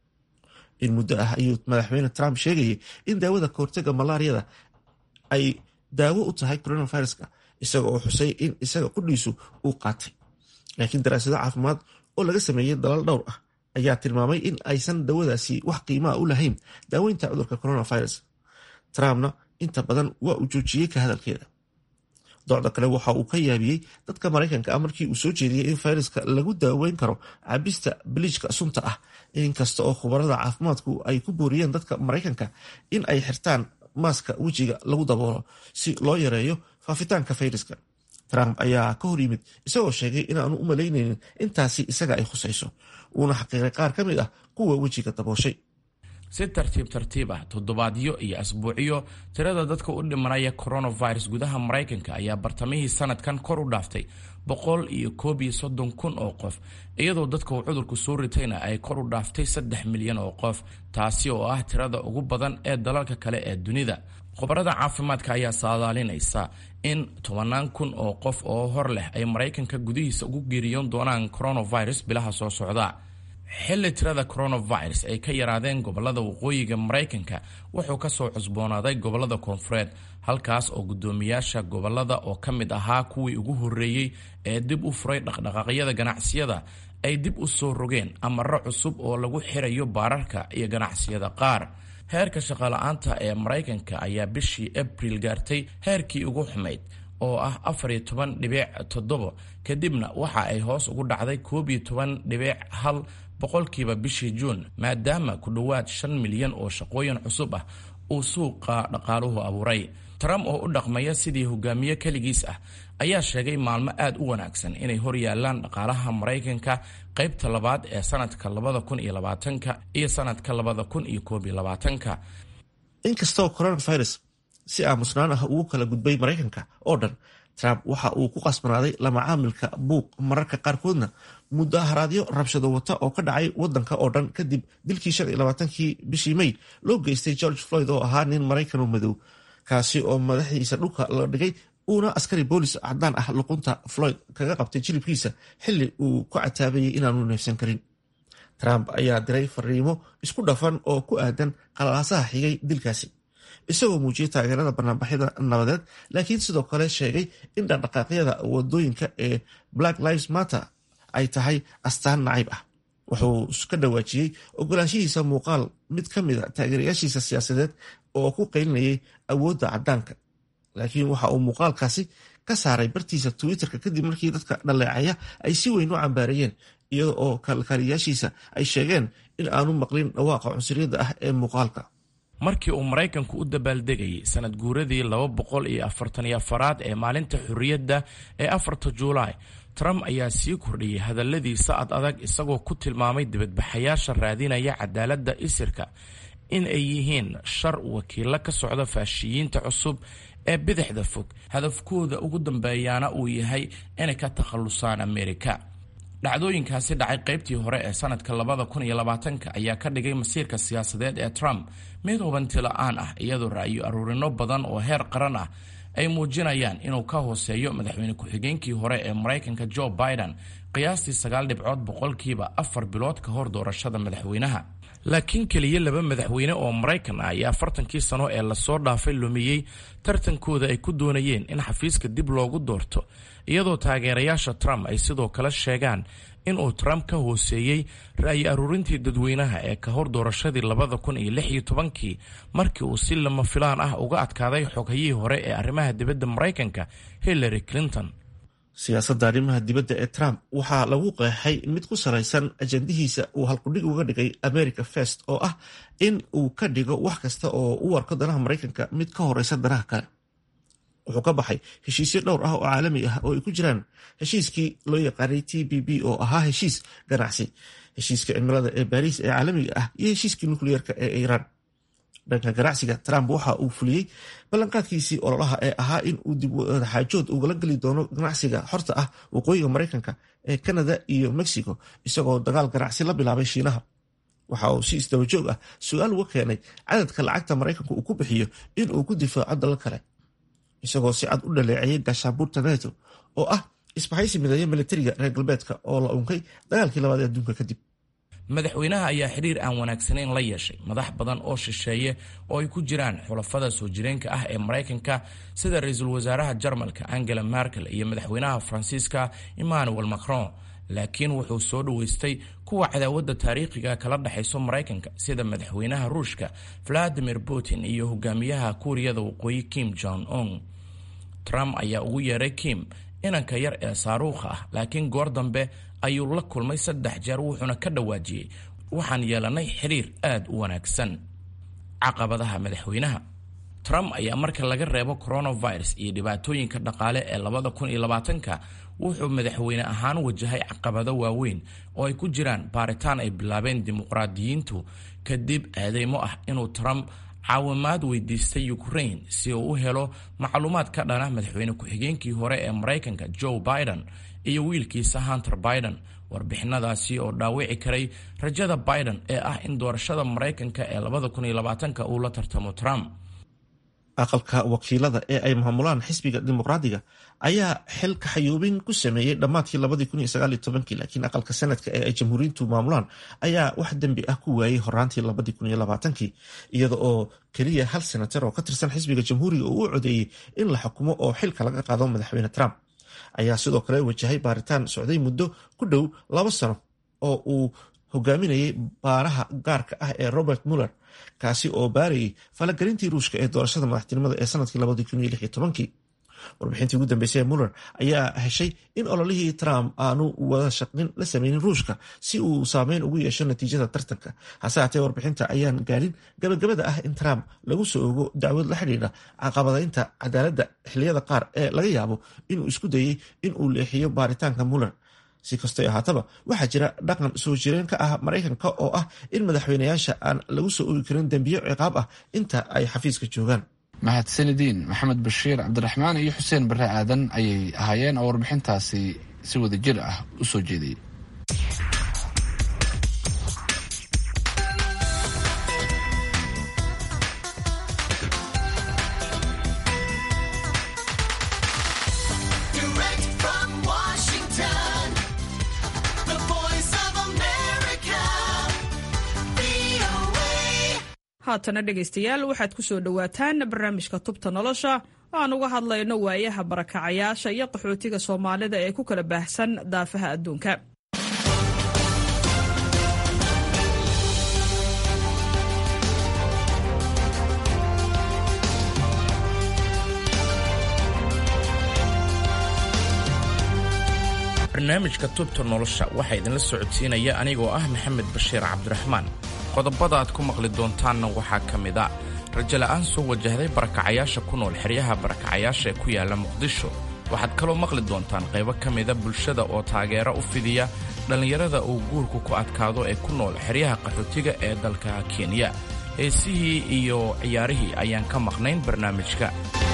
in muddo ah ayuu madaxweyne trump sheegayay in daawada kahortaga malaariyada ay daawo u tahay coronaviruska isaga oo xusay in isaga qudhiisu uu qaatay laakiin daraasado caafimaad oo laga sameeyey dalal dhowr ah ayaa tilmaamay in aysan dawadaasi wax qiimaa u lahayn daaweynta cudurka coronavirus trumpna inta badan waa uu joojiyey ka hadalkeeda docda kale waxa uu ka yaabiyey dadka maraykanka ah markii uu soo jeediyey in fayraska lagu daaweyn karo cabista biliijka sunta ah inkasta oo khubarada caafimaadku ay ku booriyeen dadka maraykanka in ay xirtaan maaska wejiga lagu daboolo si loo yareeyo faafitaanka fayraska trump ayaa ka hor yimid isagoo sheegay inaanu u malaynaynin intaasi isaga ay khusayso uuna xaqiiray qaar ka mid ah kuwa wejiga dabooshay si tartiib tartiib ah toddobaadyo iyo asbuucyo tirada dadka u dhimanaya coronavirus gudaha maraykanka ayaa bartamihii sanadkan kor u dhaaftay boqol iyo koob iyo soddon kun oo qof iyadoo dadka uu cudurku soo ritayna ay kor u dhaaftay saddex milyan oo qof taasi oo ah tirada ugu badan ee dalalka kale ee dunida khubarada caafimaadka ayaa saadaalinaysa in tobanaan kun oo qof oo hor leh ay maraykanka gudihiisa ugu geeriyoon doonaan coronavirus bilaha soo socda xilli tirada coronavirus ay ka yaraadeen gobolada waqooyiga maraykanka wuxuu kasoo cusboonaaday gobolada koonfureed halkaas oo guddoomiyaasha gobolada oo ka mid ahaa kuwii ugu horreeyey ee dib u furay dhaqdhaqaaqyada ganacsiyada ay dib u soo rogeen amaro cusub oo lagu xirayo baararka iyo ganacsiyada qaar heerka shaqala-aanta ee maraykanka ayaa bishii abril gaartay heerkii ugu xumayd oo ah afar iyo toban dhibic toddobo kadibna waxa ay hoos ugu dhacday koob iyo toban dhibic hal boqolkiiba bishii juun maadaama ku dhowaad shan milyan oo shaqooyin cusub ah uu suuqa dhaqaaluhu abuuray trump oo u dhaqmaya sidii hogaamiye keligiis ah ayaa sheegay maalmo aad u wanaagsan inay hor yaalaan dhaqaalaha maraykanka qaybta labaad ee sanadka labada kun iyo labaatanka iyo sanadka labada kun iyo koob iyo labaatanka inkastoo coronavirus si aamusnaan ah ugu kala gudbay maraykanka oo dhan trump waxa uu ku qasbanaaday lamacaamilka buuq mararka qaarkoodna mudaharaadyo rabshado wata oo ka dhacay wadanka oo dhan kadib dilkii shan iyo labaatankii bishii may loo geystay george floyd oo ahaa nin maraykan madow kaasi oo madaxdiisa dhulka la dhigay uuna askari boolis cadaan ah luqunta floyd kaga qabtay jilibkiisa xili uu ku cataabayay inaanu neefsan karin trump ayaa diray fariimo isku dhafan oo ku aadan qalalaasaha xigay dilkaasi isagoo muujiyey taageerada banaanbaxyada nabadeed laakiin sidoo kale sheegay in dhaqdhaqaaqyada wadooyinka ee black lives matter ay tahay astaan nacayb ah wuxuu ka dhawaajiyey ogolaanshihiisa muuqaal mid ka mida taageerayaashiisa siyaasadeed oo ku qaylinayay awoodda cadaanka laakiin waxa uu muuqaalkaasi ka saaray bartiisa twitterka kadib markii dadka dhaleecaya ay si weyn u cambaareeyeen iyada oo kalkaaliyaashiisa ay sheegeen in aanu maqlin dhawaaqa cunsuriyadda ah ee muuqaalka markii uu maraykanku u dabaaldegayay sanad guuradii laba boqol iyo afartan iyo afaraad ee maalinta xorriyadda ee afarta juulaay trump ayaa sii kordhiyey hadalladiisa ad adag isagoo ku tilmaamay dibadbaxayaasha raadinaya cadaaladda isirka in ay yihiin shar wakiilo ka socda faashiyiinta cusub ee bidixda fog hadafkooda ugu dambeeyaana uu yahay inay ka takhallusaan amerika dhacdooyinkaasi dhacay qaybtii hore ee sanadka labada kun iyo labaatanka ayaa ka dhigay masiirka siyaasadeed ee trump mid hubanti la-aan ah iyadoo ra'yo aruurino badan oo heer qaran ah ay muujinayaan inuu ka hooseeyo madaxweyne ku-xigeenkii hore ee maraykanka joe biden qiyaastii sagaal dhibcood boqolkiiba afar bilood ka hor doorashada madaxweynaha laakiin keliya laba madaxweyne oo maraykan ah ayaa afartankii sano ee lasoo dhaafay lumiyey tartankooda ay ku doonayeen in xafiiska dib loogu doorto iyadoo taageerayaasha trump ay sidoo kale sheegaan inuu trump ka hooseeyey ra'yi aruurintii dadweynaha ee ka hor doorashadii labada kun iyo lix iyo tobankii markii uu si lama filaan ah uga adkaaday xoghayihii hore ee arrimaha dibadda maraykanka hillary clinton siyaasadda arrimaha dibadda ee trump waxaa lagu qeexay mid ku salaysan ajandihiisa uu halkudhig uga dhigay america first oo ah in uu ka dhigo wax kasta oo u arko danaha maraykanka mid ka horeysa danaha kale wuxuu ka baxay heshiisyo dhowr ah oo caalami ah oo ay ku jiraan heshiiskii loo yaqaanay t b b oo ahaa heshiis ganacsi heshiiska cimilada ee baariis ee caalamiga ah iyo heshiiskii nukliyeerka ee iiraan dhanka ganacsiga trump waxa uu fuliyey ballanqaadkiisii ololaha ee ahaa in uu dib wadaxaajood ugala geli doono ganacsiga xorta ah waqooyiga maraykanka ee canada iyo mexico isagoo dagaal ganacsi la bilaabay shiinaha waxa uu si isdabajoog ah su-aal uga keenay cadadka lacagta maraykanka uu ku bixiyo in uu ku difaaco dalal kale isagoo si cad u dhaleeceeyay gaashaabuurta neto oo ah isbahaysi mideeya militariga reer galbeedka oo la unkay dagaalkii labaad ee adduunka kadib madaxweynaha ayaa xidhiir aan wanaagsanayn la yeeshay madax badan oo shisheeye oo ay ku jiraan xulafada soo jireenka ah ee maraykanka sida ra-iisul wasaaraha jarmalka angela merkel iyo madaxweynaha faransiiska emmanuel macron laakiin wuxuu soo dhoweystay kuwa cadaawadda taariikhiga kala dhexayso maraykanka sida madaxweynaha ruushka valadimir putin iyo hogaamiyaha kuuriyada waqooyi kim jong un trump ayaa ugu yeeray kim inanka yar ee saaruukha ah laakiin goor dambe ayuu la kulmay saddex jeer wuxuuna ka dhawaajiyey waxaan yeelanay xidhiir aad u wanaagsan caqabadaha madaxweynaha trump ayaa marka laga reebo coronavirus iyo dhibaatooyinka dhaqaale ee labada kun iyo labaatanka wuxuu madaxweyne ahaan wajahay caqabado waaweyn oo ay ku jiraan baaritaan ay bilaabeen dimuqraadiyiintu kadib eedeymo ah inuu trump caawimaad weydiistay ukraine si uu u helo macluumaad ka dhana madaxweyne ku-xigeenkii hore ee maraykanka joe biden iyo wiilkiisa hunter biden warbixinadaasi oo dhaawici karay rajada biden ee ah in doorashada maraykanka ee labada kun iyo labaatanka uu la tartamo trump aqalka wakiilada ee ay maamulaan xisbiga dimuqraadiga ayaa xil kaxayuubin ku sameeyey dhammaadkii labadii kun iyo sagaal iyo tobankii laakiin aqalka sanadka ee ay jamhuuriyiintu maamulaan ayaa wax dembi ah ku waayey horaantii labadii kun iyo labaatankii iyada oo keliya hal senatar oo ka tirsan xisbiga jamhuuriga uu u codeeyey in la xukumo oo xilka laga qaado madaxweyne trump ayaa sidoo kale wajahay baaritaan socday muddo ku dhow laba sano oo uu hogaaminayay baaraha gaarka ah ee robert muller kaasi oo baarayay falagelintii ruushka ee doorashada madaxtinimada ee sanadkii labadii kun iyo lix iyo tobankii warbixintii ugu dambeysay ee muller ayaa heshay in ololihii trump aanu wada shaqnin la sameynin ruushka si uu saameyn ugu yeesho natiijada tartanka hase haatee warbixinta ayaan gaadhin gabagabada ah in trump lagu soo ogo dacwad la xidhiidha caqabadaynta cadaaladda xiliyada qaar ee laga yaabo inuu isku dayey in uu leexiyo baaritaanka muller si kastay ahaataba waxaa jira dhaqan soo jireen ka ah maraykanka oo ah in madaxweynayaasha aan lagu soo ogi karin dembiyo ciqaab ah inta ay xafiiska joogaan mahadsanidin maxamed bashiir cabdiraxmaan iyo xuseen bare aadan ayay ahaayeen oo warbixintaasi si wada jir ah u soo jeediyey haatana dhegaystayaal waxaad ku soo dhowaataan barnaamijka tubta nolosha aan uga hadlayno waayaha barakacayaasha iyo qaxootiga soomaalida ee ku kala baahsan daafaha adduunka barnaamijka tubta nolosha waxaa idinla socodsiinaya anigoo ah maxamed bashiir cabdiraxmaan qodobada aad ku maqli doontaanna waxaa ka mid a rajala'aan soo wajahday barakacayaasha ku nool xeryaha barakacayaasha ee ku yaala muqdisho waxaad kaloo maqli doontaan qaybo ka mida bulshada oo taageero u fidiya dhallinyarada uu guurku ku adkaado ee ku nool xeryaha qaxootiga ee dalka kenya heesihii iyo ciyaarihii ayaan ka maqnayn barnaamijka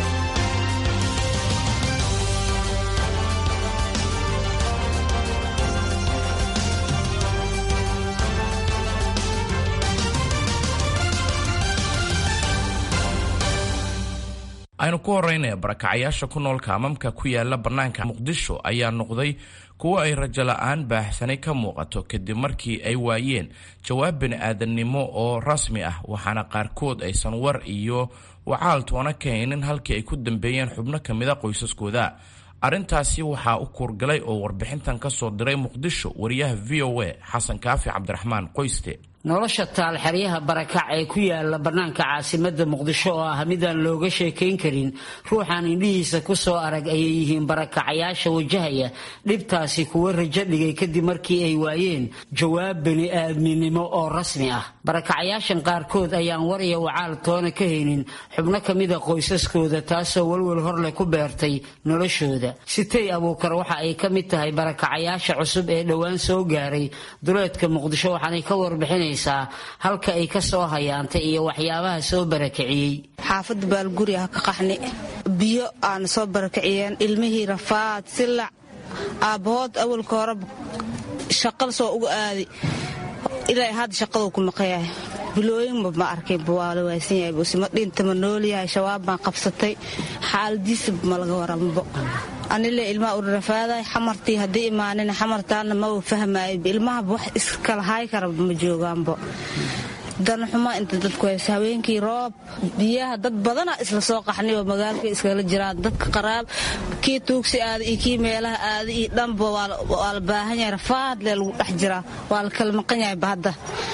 aynu ku horraynaya barakacayaasha ku nool kaamamka ku yaala bannaanka muqdisho ayaa noqday kuwo ay rajo la'aan baahsanay ka muuqato kadib markii ay waayeen jawaab bini'aadannimo oo rasmi ah waxaana qaarkood aysan war iyo wacaal toona ka haynin halkii ay ku dambeeyeen xubno ka mida qoysaskooda arrintaasi waxaa u kuurgalay oo warbixintan ka soo diray muqdisho wariyaha v o a xasan kaafi cabdiraxmaan qoyste nolosha taalxeryaha barakac ee ku yaala bannaanka caasimadda muqdisho oo ah midaan looga sheekayn karin ruuxaan indhihiisa ku soo arag ayay yihiin barakacayaasha wajahaya dhibtaasi kuwa rajo dhigay kadib markii ay waayeen jawaab bini'aadminimo oo rasmi ah barakacayaashan qaarkood ayaan war iyo wacaal toona ka haynin xubno ka mida qoysaskooda taasoo walwal horleh ku beertay noloshooda sitay abuukar waxa ay ka mid tahay barakacayaasha cusub ee dhowaan soo gaaray duleedka muqdisho waxaanay ka warbixinay halka ay ka soo hayaantay iyo waxyaabaha soo barakiciyey xaafadda baalguri ah ka qaxni biyo aana soo barakiciyeen ilmihii rafaad silac aabbahood awalka hore shaqada soo uga aadi ilaa hadda shaqaduu ku maqayahay bilooyinba ma arkayba waa la waaysan yahay busima dhinta ma noolyahay shabaab baan qabsatay xaaladiisa ma laga warambo anile ilmaha urarafaaday xamartii haddii imaanin xamartaana maba fahmaayo ilmahaba wax iskala hay karaba ma joogaanbo danxuma inta dadku hayso haweenkii roob biyaha dad badana isla soo qaxnay oo magaalka iskala jiraan dadka qaraab kii tuugsi aada iyo kii meelaha aada iyo dhanba waa la baahan yahay rafaadle lagu dhex jiraa waa la kala maqan yahay bahadda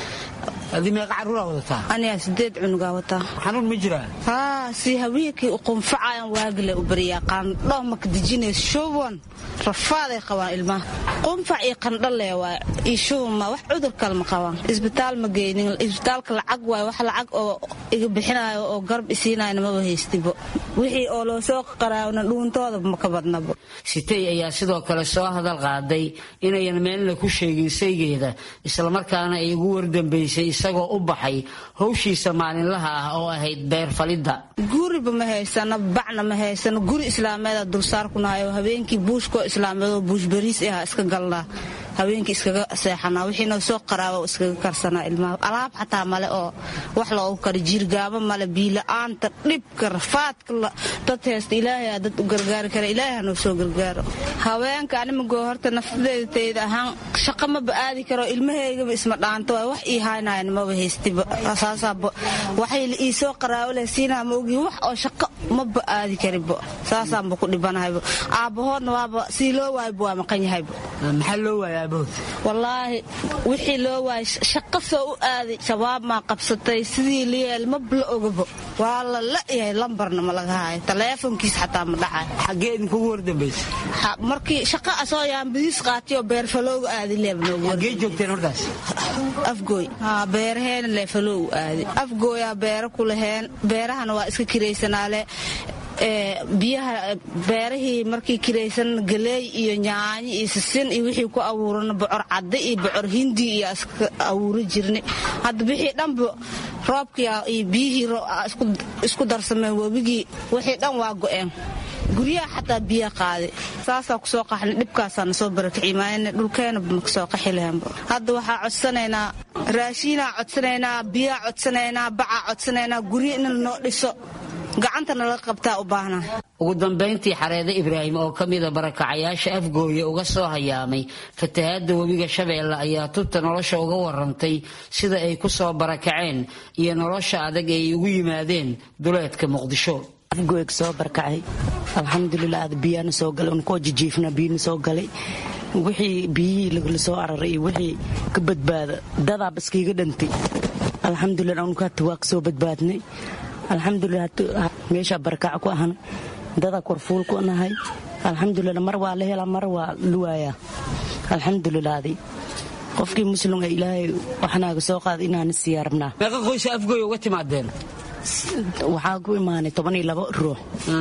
aniga sideed cunugaa wataa xanuun ma jiraa haa si haweenkii qunfacayan waagile u bariyaa qaandho maka dejinays shuban rafaaday qabaan ilmaha qunfac iyo qandhale waay iyo shubanma wax cudur kale ma qabaan isbitaal ma geynin isbitaalka lacag waay wax lacag oo iga bixinayo oo garab isiinayna maba haystibo wixii oo loo soo qaraawna dhuuntooda maka badnabo sitay ayaa sidoo kale soo hadal qaaday inayan meelna ku sheegin saygeeda islamarkaana ay ugu wardambaysay isagoo u baxay howshiisa maalinlaha ah oo ahayd beer falidda guriba ma haysano bacna ma haysano guri islaameeda dulsaar ku nahay oo habeenkii buushkoo islaameed oo buush bariis ah iska galnaa habeenkii iskaga seexanaa wixiina soo qaraaba iskaga karsanaa ilmaha alaab xataa male oo wax loogu kara jiirgaabo male biila-aanta dhibka rafaadka dad haysta ilaahay dad u gargaari kara ilaahay hanoo soo gargaaro haweenka animagoo horta naftadeeda tayda ahaan shaqa maba aadi karo ilmahaygaba isma dhaanto waay wax ii haynayan maba haystiba saasaaba waxay ii soo qaraabo leh siinaa ma ogi wax oo shaqo maba aadi karibo saasaanba ku dhibanahaybo aabbahoodna waaba sii loo waayba waa maqan yahaybo maxaa loo waaya wallaahi wixii loo waayay shaqo soo u aaday shabaab maa qabsatay sidii liyeel maba la ogabo waa la la'yahay lambarna ma laga haayo taleefonkiis xataa ma dhacayo xaggee idinkugu wardambaysa markii shaqa asoo yaambadiis qaatay oo beerfalooga aaday leebnogee joogteen markaas afgooy beeraheena leefaloogu aaday afgooyaa beero ku laheen beerahana waa iska kiraysanaale biyaha beerahii markii kiraysan galeey iyo nyaanyo iyo sisin iyo wixii ku abuuran bocor cadde iyo bocor hindi iyo iska abuuri jirna hadda wixii dhanba roobkii iyo biyihii isku darsameen webigii wixii dhan waa go'een guryaha xataa biya qaaday saasaa kusoo qaxnay dhibkaasaana soo barakicimaayna dhulkeenaba makasoo qaxi lahaanba hadda waxaa codsanaynaa raashiinaa codsanaynaa biyaa codsanaynaa bacaa codsanaynaa guryo in lanoo dhiso gacantana laga qabtaa u baahna ugu dambayntii xareede ibraahim oo ka mida barakacayaasha afgooye uga soo hayaamay fatahaadda webiga shabeelle ayaa tubta nolosha uga warantay sida ay ku soo barakaceen iyo nolosha adag ay ugu yimaadeen duleedka muqdisho afgooyeg soo barakacay alxamdulilah aad biyaana soo galay unkoo jijiifna biyana soo galay wixii biyihii lagala soo araray iyo wixii ka badbaada dadaab iskiiga dhantay alxamdulilah unkaata waa ka soo badbaadnay alxamdulilah meeshaa barakaca ku ahna dadaa korfuul ku nahay alxamdulilah mar waa la helaa mar waa la waayaa alxamdulilaadi qofkii muslimga ilaahay waxnaaga soo qaada inaana siiyaa rabnaa meeqa qoysa afgoy uga timaadeen waxaa ku imaanay toban iyo labo ruux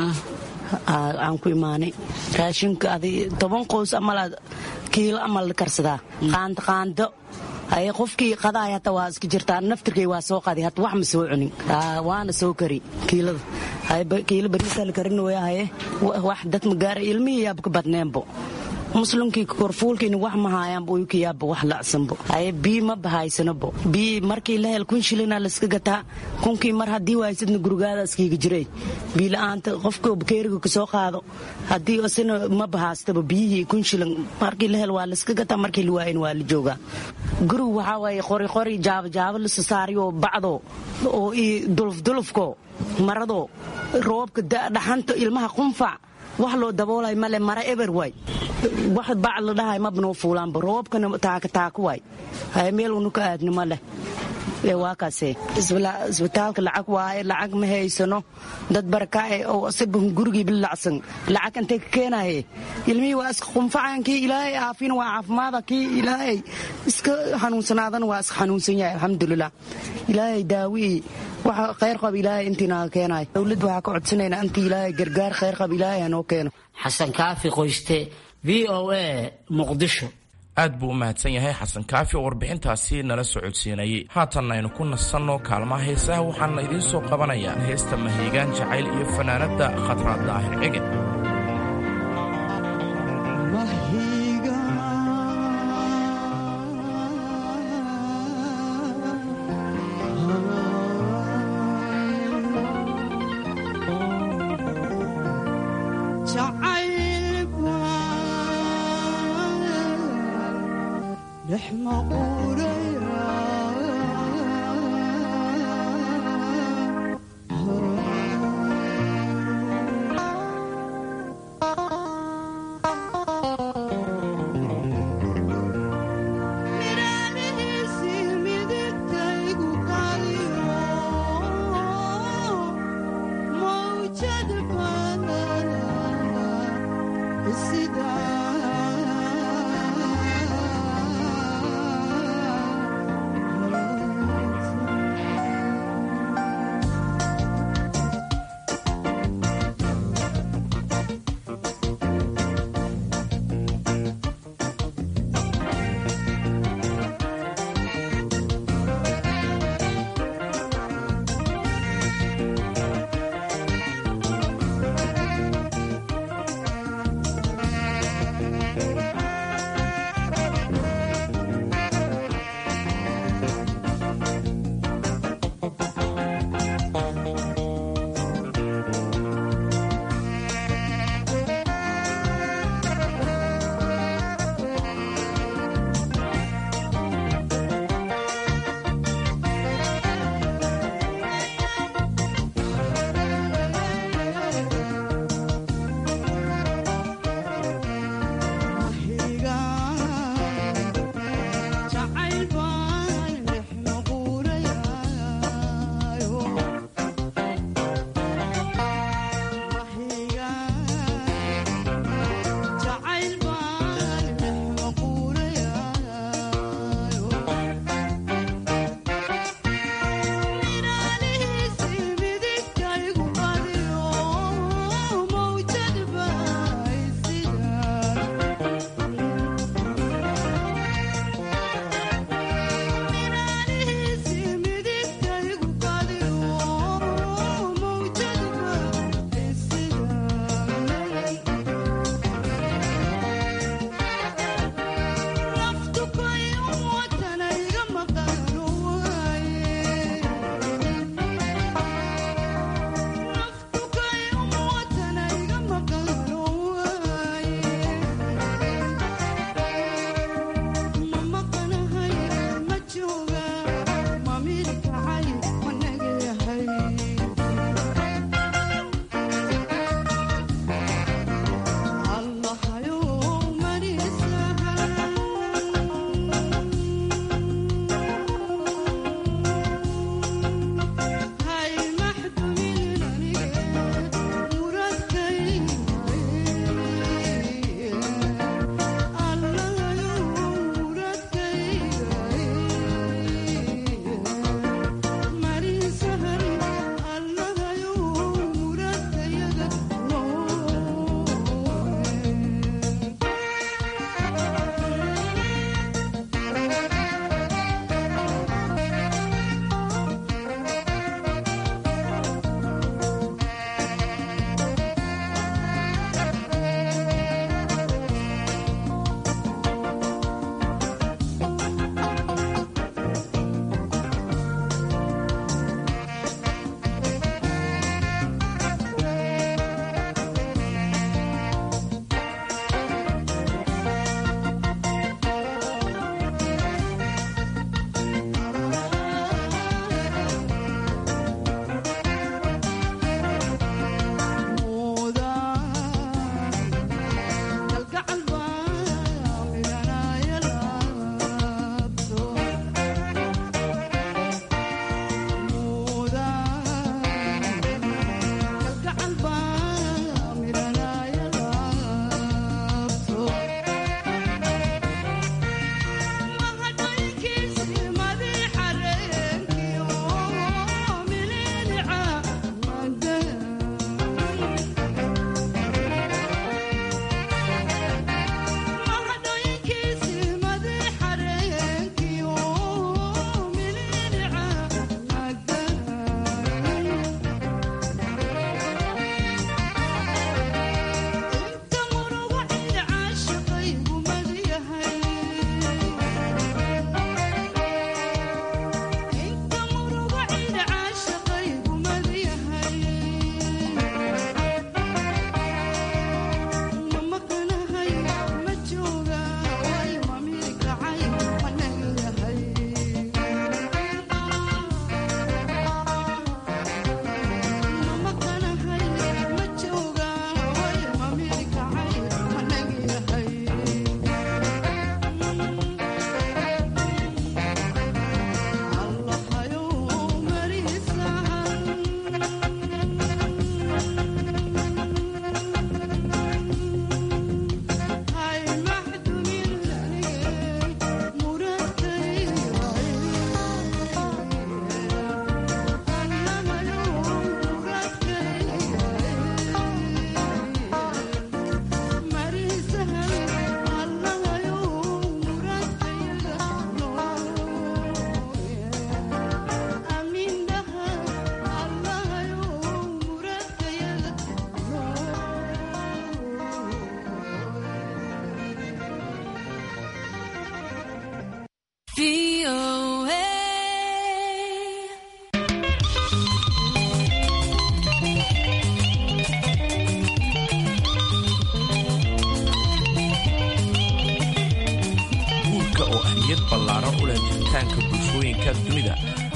aan ku imaanay raashinka adi toban qoys amal kiilo amal la karsadaa qaando qaando haye qofkii qadaay hata waa iska jirtaa naftirkay waa soo qadi hata wax ma soo cunin waana soo kari kiilada kiilo bariisaa la karin waya haye wax dad ma gaara ilmihii yaaba ka badneenbo muslimkii korfuulkiina wax ma haayaanba uyukiyaaba wax lacsanbo haye bii ma bahaysanabo bii markii la hel kun shilina layska gataa kunkii mar haddii waaysadna gurigaada iskiiga jiray bii la-aanta qofka bakeeriga kasoo qaado haddii isina ma bahaastaba biyihii kun shilin markii la hel waa layska gataa markii la waayin waa la joogaa gurigu waxaa waaye qori qori jaabo jaabo lasa saariyo bacdo oo ii dulufdulufko marado roobka dhaxanta ilmaha qunfac wax loo daboolay male mara eber waay wax bac la dhahay mabnoo fuulaanba roobkana taaka taaka waay haye meel unu ka aadno ma leh waa kaase isbitaalka lacag waaye lacag ma haysano dad barakaae oo asiba gurigiiba lacsan lacag intay ka keenaye ilmihii waa iska qunfacan kii ilaahay aafina waa caafimaada kii ilaahay iska xanuunsanaadana waa iska xanuunsan yahay alxamdulilah ilaahay daawii waxa khayr qab ilaahay intiinaaga keenayo dowladda waxaa ka codsanaynaa intii ilaahay gargaar khayr qab ilaahay hanoo keeno xasan kaafi qoyste v o a muqdisho aad buu u mahadsan yahay xasan kaafi oo warbixintaasi nala socodsiinayay haatanna aynu ku nasanno kaalmaha heesaha waxaana idiin soo qabanayaa heesta mahiigaan jacayl iyo fanaanadda khatraad daahir cegen Sida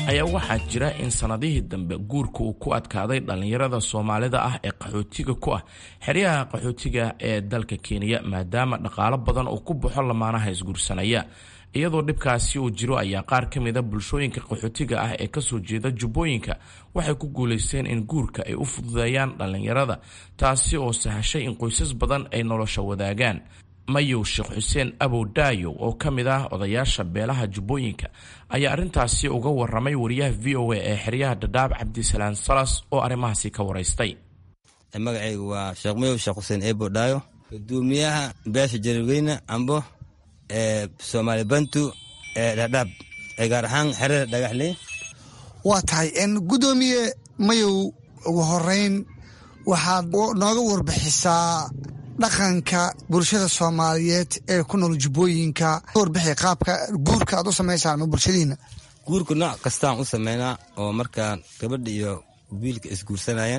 ayaa waxaa jira in sannadihii dambe guurka uu ku adkaaday dhallinyarada soomaalida ah ee qaxootiga ku ah xeryaha qaxootiga ee dalka kenya maadaama dhaqaalo badan uu ku baxo lamaanaha isguursanaya iyadoo dhibkaasi uu jiro ayaa qaar ka mida bulshooyinka qaxootiga ah ee kasoo jeeda jubbooyinka waxay ku guulaysteen in guurka ay u fududeeyaan dhallinyarada taasi oo sahashay in qoysas badan ay nolosha wadaagaan mayow sheekh xuseen abow daayow oo ka mid ah odayaasha beelaha jubbooyinka ayaa arrintaasi uga waramay wariyaha v o a ee xeryaha dhadhaab cabdisalaan salas oo arrimahaasi ka waraystay magacaygu waa sheekh mayow sheekh xuseen ebo dhaayo guddoomiyaha beesha jarirweyne ambo ee soomaali bantu ee dhadhaab ee gaar ahaan xerada dhagaxley waa tahay guddoomiye mayow ugu horeyn waxaad nooga warbixisaa dhaqanka bulshada soomaaliyeed ee ku nool jubbooyinka warbixi qaabka guurka aad u samaysaan ma bulshadiina guurka nooc kastaan u sameynaa oo markaa gabadha iyo wiilka isguursanayaan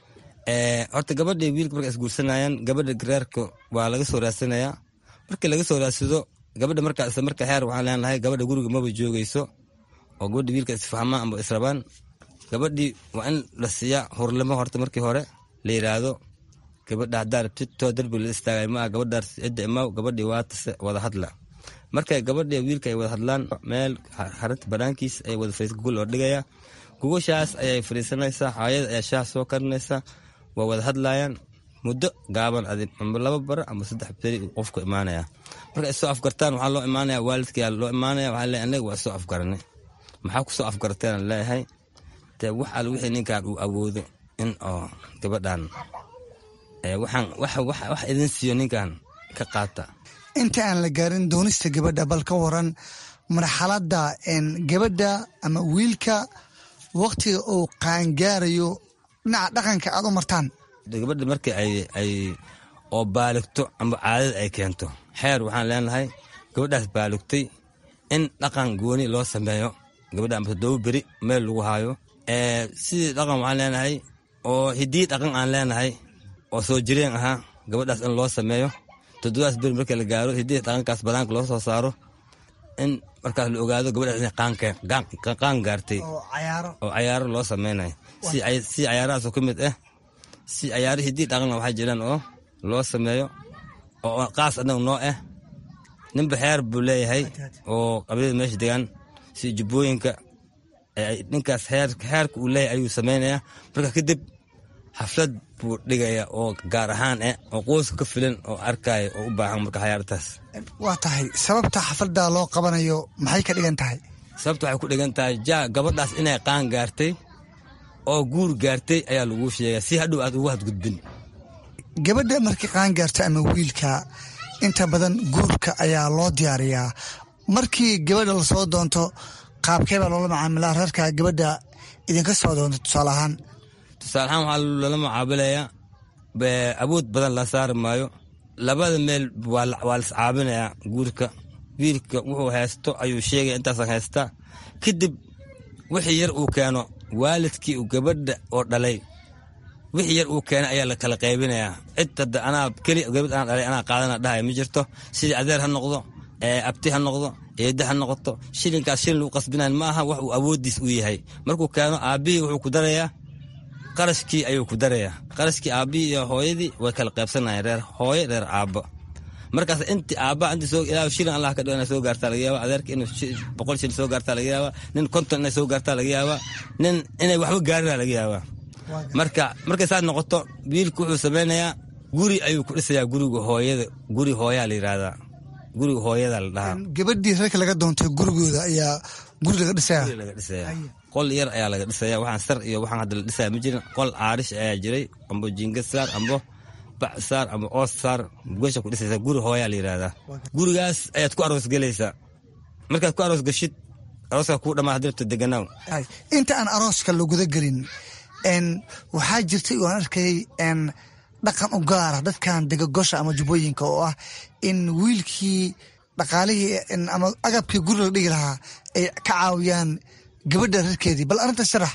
horta gabadha iyo wiilka marka isguursanayaan gabadha gareerka waa laga soo raadsanayaa markii laga soo raadsado gabadha markaa isla marka xeer waxaan leenahay gabadha guriga maba joogayso oo gabadha wiilka isfahmaan amba israbaan gabadhii waa in la siiyaa hurlimo horta markii hore la yiraahdo gabadha haddaa rabtid too darbi la istaagay maa gabadhaas cidda imaw gabadhii waatase wada hadla markay gabadhii wiilka ay wada hadlaan meel xarinta banaankiis ay wada fariis gogol oo dhigaya gogoshaas ayay fadhiisanaysaa hooyada ayaa shaah soo karinaysa waa wada hadlayaan muddo gaaban adin amba laba bara amba saddex beri qofku imaanaya marka isoo afgartaan waxaa loo imaanaya waalidkaa loo imaanaya waxaa leeyahay anaga waa soo afgaranay maxaa kusoo afgarteen leeyahay dee wax al wixii ninkan uu awoodo in oo gabadhan waxaan wax idin siiyo ninkan ka qaata inta aan la gaarin doonista gabadha bal ka waran marxaladda gabadha ama wiilka waktiga uu qaangaarayo dhinaca dhaqanka aad u martaan gabadha markii ay oo baaligto amba caadada ay keento xeer waxaan leenahay gabadhaas baaligtay in dhaqan gooni loo sameeyo gabadha amba toddoba beri meel lagu haayo sidii dhaqan waxaan leenahay oo hiddii dhaqan aan leenahay oo soo jireen ahaa gabadhaas in loo sameeyo toddobaas beri markii la gaaro hiddii dhaqankaas banaanka loo soo saaro in markaas la ogaado gabadhaas inay qaan gaartay oo cayaaro loo sameynayo si cayaarahaasoo ka mid ah si cayaaro hiddii dhaqanna waxaa jiraan oo loo sameeyo oo qaas anagu noo ah ninba xeer buu leeyahay oo qabiilada meesha degaan si jubbooyinka ninkaas xeerka uu leeyahay ayuu samaynayaa marka kadib xaflad buu dhigaya oo gaar ahaan eh oo qoyska ka filan oo arkaya oo u baahan marka xayaartaas waa tahay sababta xafladda loo qabanayo maxay ka dhigan tahay sababta waxay ku dhigan tahay ja gabadhaas inay qaan gaartay oo guur gaartay ayaa laguu sheegaya si hadhow aad ugu hadgudbin gabadha markii qaan gaarta ama wiilka inta badan guurka ayaa loo diyaariyaa markii gabadha lasoo doonto qaabkee baa loola macaamilaa reerka gabadha idinka soo doonto tusaale ahaan tusaale ahaan waxaa lala mucaabilayaa awood badan la saari maayo labada meel waa las caabinayaa guurka wiilka wuxuu haysto ayuu sheegaya intaasan haystaa kadib wixii yar uu keeno waalidkii uu gabadha oo dhalay wixii yar uu keenay ayaa la kala qaybinayaa cid hadda anaa keli gabadh anaa dhalay anaa qaadana dhahaya ma jirto sidii adeer ha noqdo abti ha noqdo eedda ha noqoto shilinkaas shilin lagu qasbinayn ma aha wax uu awooddiis u yahay markuu keeno aabbihii wuxuu ku darayaa qarashkii ayuu ku darayaa qarashkii aabbihii iyo hooyadii way kala qaybsanayaan reer hooye reer aabbo markaas inti aabba inti soo ilaa shilin allah ka dhigo inay soo gaartaa laga yaaba adeerka inuu boqol shilin soo gaartaa laga yaaba nin konton inay soo gaartaa laga yaaba nin inay waxba gaarina laga yaaba marka markay saas noqoto wiilku wuxuu samaynayaa guri ayuu ku dhisayaa guriga hooyada guri hooyaa la yidhaahdaa guriga hooyada la dhahaa gabadhii reerka laga doontay gurigooda ayaa guri laga dhisaya laga dhisaya qol yar ayaa laga dhisaya waxaan sar iyo waxaan hadda la dhisaya ma jirin qol caarish ayaa jiray ambo jiingad saar ambo bac saar ama oos saar goosha ku dhisaysa guri hooyaa la yidhaahdaa gurigaas ayaad ku aroos gelaysaa markaad ku aroos gashid arooska kuu dhamaa haddii rabto deganaaw inta aan arooska laguda gelin waxaa jirtay oan arkayay dhaqan u gaara dadkan degagosha ama jubbooyinka oo ah in wiilkii dhaqaalihii ama agabkii guri la dhigi lahaa ay ka caawiyaan gabadha reerkeedii bal arrinta sharax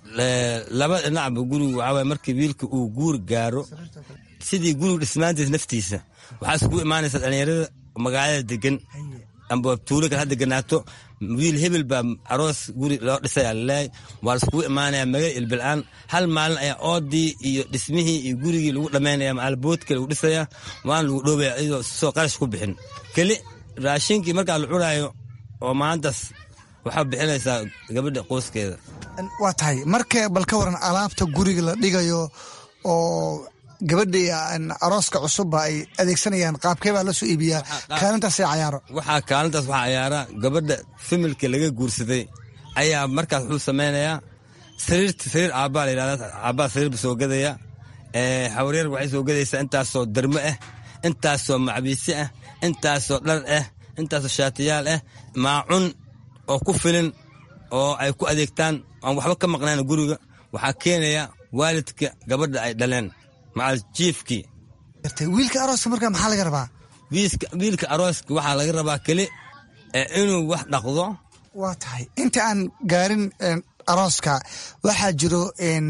laba dhinacba gurigu waxaa waye markii wiilka uu guur gaaro sidii gurigu dhismaantiisa naftiisa waxaa isugu imaanaysa dhalinyarada magaalada degan amba tuulo kale hadda ganaato wiil hebel baa aroos guri loo dhisaya laleeyahay waa laiskugu imaanaya magal ilbil-aan hal maalin ayaa oodii iyo dhismihii iyo gurigii lagu dhammaynaya maalboodka lagu dhisaya waana lagu dhoobaya iyadoo soo qarash ku bixin keli raashinkii markaa la cunaayo oo maantaas waxaa bixinaysaa gabadha qoyskeeda waa tahay marka bal ka waran alaabta guriga la dhigayo oo gabadhii arooska cusubba ay adeegsanayaan qaabkee baa la soo iibiyaa kaalintaasay cayaaro waxaa kaalintaas waxaa cayaara gabadha familka laga guursaday ayaa markaas wuxuu samaynayaa sariirta sariir aabbaa la yidhahda aabbaa sariirba soo gadaya xawryar waxay soo gadaysaa intaasoo darmo ah intaasoo macbiisi ah intaasoo dhar ah intaasoo shaatiyaal ah maacun oo ku filin oo ay ku adeegtaan aan waxba ka maqnayn guriga waxaa keenaya waalidka gabadha ay dhaleen macal jiifkii wiilka arooska markaa maxaa laga rabaa wiilka arooska waxaa laga rabaa keli inuu wax dhaqdo waa tahay inta aan gaarin arooska waxaa jiro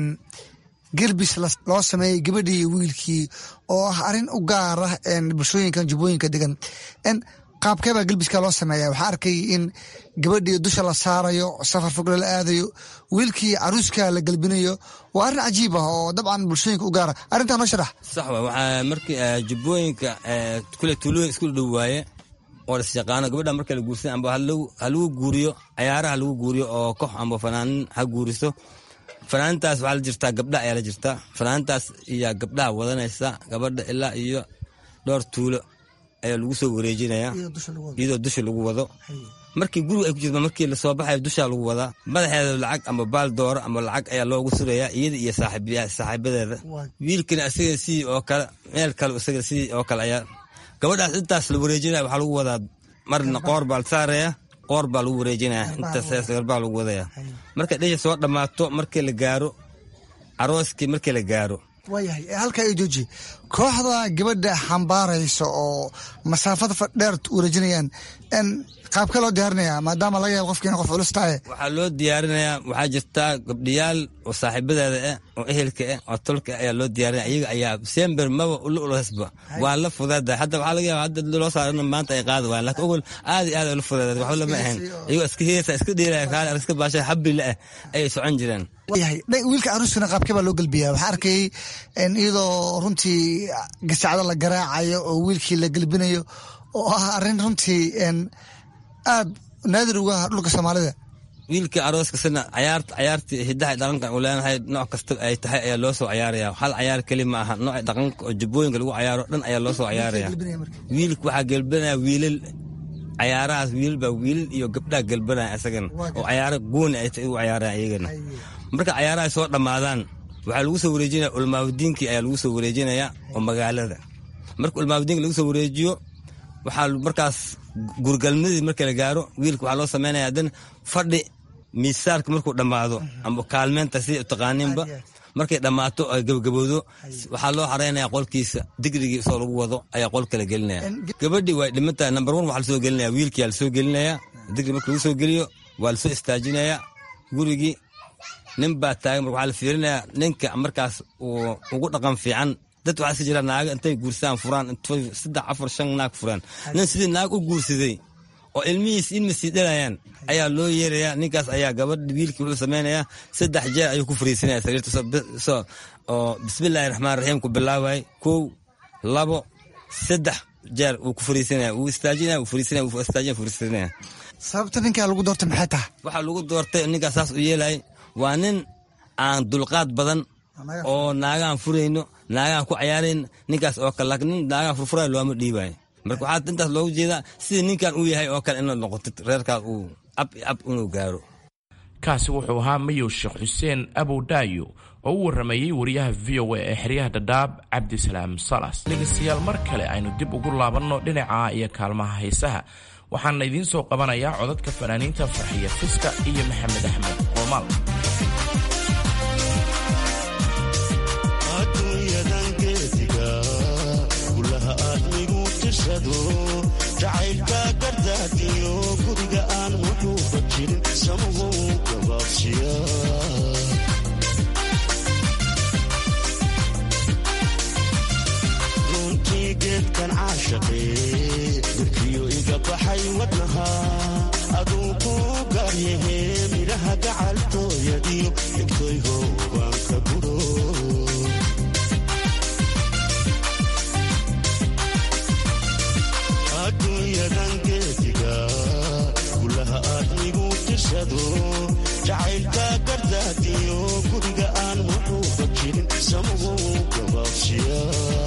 gelbis loo sameeyey gabadhii wiilkii oo ah arrin u gaar ah bulshooyinkan jubbooyinka degan qaabkee baa gelbiska loo sameeya waxaa arkay in gabadhii dusha la saarayo safar fogle la aadayo wiilkii caruuska la gelbinayo waa arrin cajiib ah oo dabcan bulshooyinka u gaara arrintaa noo sharax sax wa waxaa markii jubbooyinka kule tuulooyin isku dhow waaye oo lasyaqaano gabadha marka la guursan amba halagu guuriyo cayaaraha lagu guuriyo oo kox amba fanaanin ha guuriso fanaanintaas waxaa la jirtaa gabdha ayaa la jirtaa fanaanintaas iyo gabdhaha wadanaysa gabadha ilaa iyo dhowr tuulo ayaa lagu soo wareejinaya iyadoo dusha lagu wado markii guriga ay ku jirto markii lasoo baxayo dushaa lagu wadaa madaxeeda lacag ama baal dooro ama lacag ayaa loogu surayaa iyada iyo saaxiibadeeda wiilkana isaga sidii oo kale meel kale isaga sidii oo kale ayaa gabadhaas intaas la wareejinaya waxaa lagu wadaa marna qoor baa la saaraya qoor baa lagu wareejinaya intaas garbaa lagu wadaya marka dhisha soo dhammaato markii la gaaro arooskii markii la gaaro waayahay halkaa io jooji kooxda gabadha xambaaraysa oo masaafada fadheer wareejinayaan qaabkee loo diyaarinaya maadaama laga yaabo qofkiina qof culus tahay waxaa loo diyaarinayaa waxaa jirtaa gabdhiyaal oo saaxiibadeeda ah oo ehelka ah oo tolka ah ayaa loo diyaarinaya iyaga ayaa sember maba ula ulhasba waa la fudeeda hadda waxaa laga yaaba hadda loo saarana maanta ay qaadi waayaan laakiin ogol aad iyo aad ay la fudeeda waxba lama ahayn iyagoo iska heesa iska dheelaya kaale iska baashay habrile ah ayay socon jireen yahay wiilka caruuskana qaabkee baa loo gelbiyaa waxaa arkayay iyadoo runtii gasacdo la garaacayo oo wiilkii la gelbinayo oo ah arrin runtii aad naadir uga ah dhulka soomaalida wiilka arooska sina cayaarta cayaartii hidaha dhaqanka uu leenahay nooc kasta ay tahay ayaa loo soo cayaaraya hal cayaar keli ma aha nooca dhaqanka oo jubbooyinka lagu cayaaro dhan ayaa loo soo cayaaraya wiilka waxaa gelbanaya wiilal cayaarahaas wiilal baa wiilal iyo gabdhaha gelbanaya isagana oo cayaaro gooni ay u cayaaraya iyagana marka cayaaraha soo dhammaadaan waxaa lagu soo wareejinaya ulmaawdiinkii ayaa lagu soo wareejinaya oo magaalada marka ulmaawdiinka lagu soo wareejiyo waxaa markaas gurgalmadii marka la gaaro wiilka waxaa loo samaynaya dan fadhi miisaarka markuu dhammaado amba kaalmeenta sida taqaaniinba markay dhammaato ay gabagabowdo waxaa loo xaraynaya qolkiisa digrigii soo lagu wado ayaa qolka la gelinaya gabadhii way dhimantahay number one waxaa lasoo gelinaya wiilkiyaa lasoo gelinaya digri marka lagu soo geliyo waa lasoo istaajinaya gurigii nin baa taagan marka waxaa la fiirinaya ninka markaas uu ugu dhaqan fiican dad waxaa iska jira naaga intay guursaan furaan saddex afar shan naag furaan nin sidii naag u guursaday oo ilmihiis ilma sii dhalayaan ayaa loo yeerayaa ninkaas ayaa gabadh wiilkii wuxuu samaynayaa saddex jeer ayuu ku fariisanaya sariirta oo bismillaahi raxmaan raxiim ku bilaabay kow labo saddex jeer uu ku fariisanaya uu istaajinaya uu fariisanaya uu istaajinaya fariisanaya sababta ninkaa lagu doortay maxay tahay waxaa lagu doortay ninkaas saas u yeelay waa nin aan dulqaad badan oo naagahan furayno naagahan ku cayaarayn ninkaas oo kale laakiin nin naagahan furfurayo looma dhiibayo marka waxaa intaas loogu jeedaa sidii ninkan uu yahay oo kale inaad noqotid reerkaas uu ab ab inuu gaaro kaasi wuxuu ahaa mayow sheekh xuseen abow dhaayo oo u warramayey wariyaha v o a ee xeryaha dhadhaab cabdisalaam salas dhegeystayaal mar kale aynu dib ugu laabanno dhinaca iyo kaalmaha haysaha waxaana idiin soo qabanayaa codadka fanaaniinta farxiya fiska iyo maxamed axmed qoomaal jacaylka gardaadiyo guriga aan wuxuuba jirin samuhu gabaabsiya runtii geedkan caashaqee wirkiyo iga baxay wadnaha aduu ku gaaryahe midhaha gacaltooyadiyo egtoyho baan ka guro adduunyadan geediga gulaha aadmigu tirsado jacaylka gardaadiyo guriga aan wuxuuba jirin samuhu gabaabsiya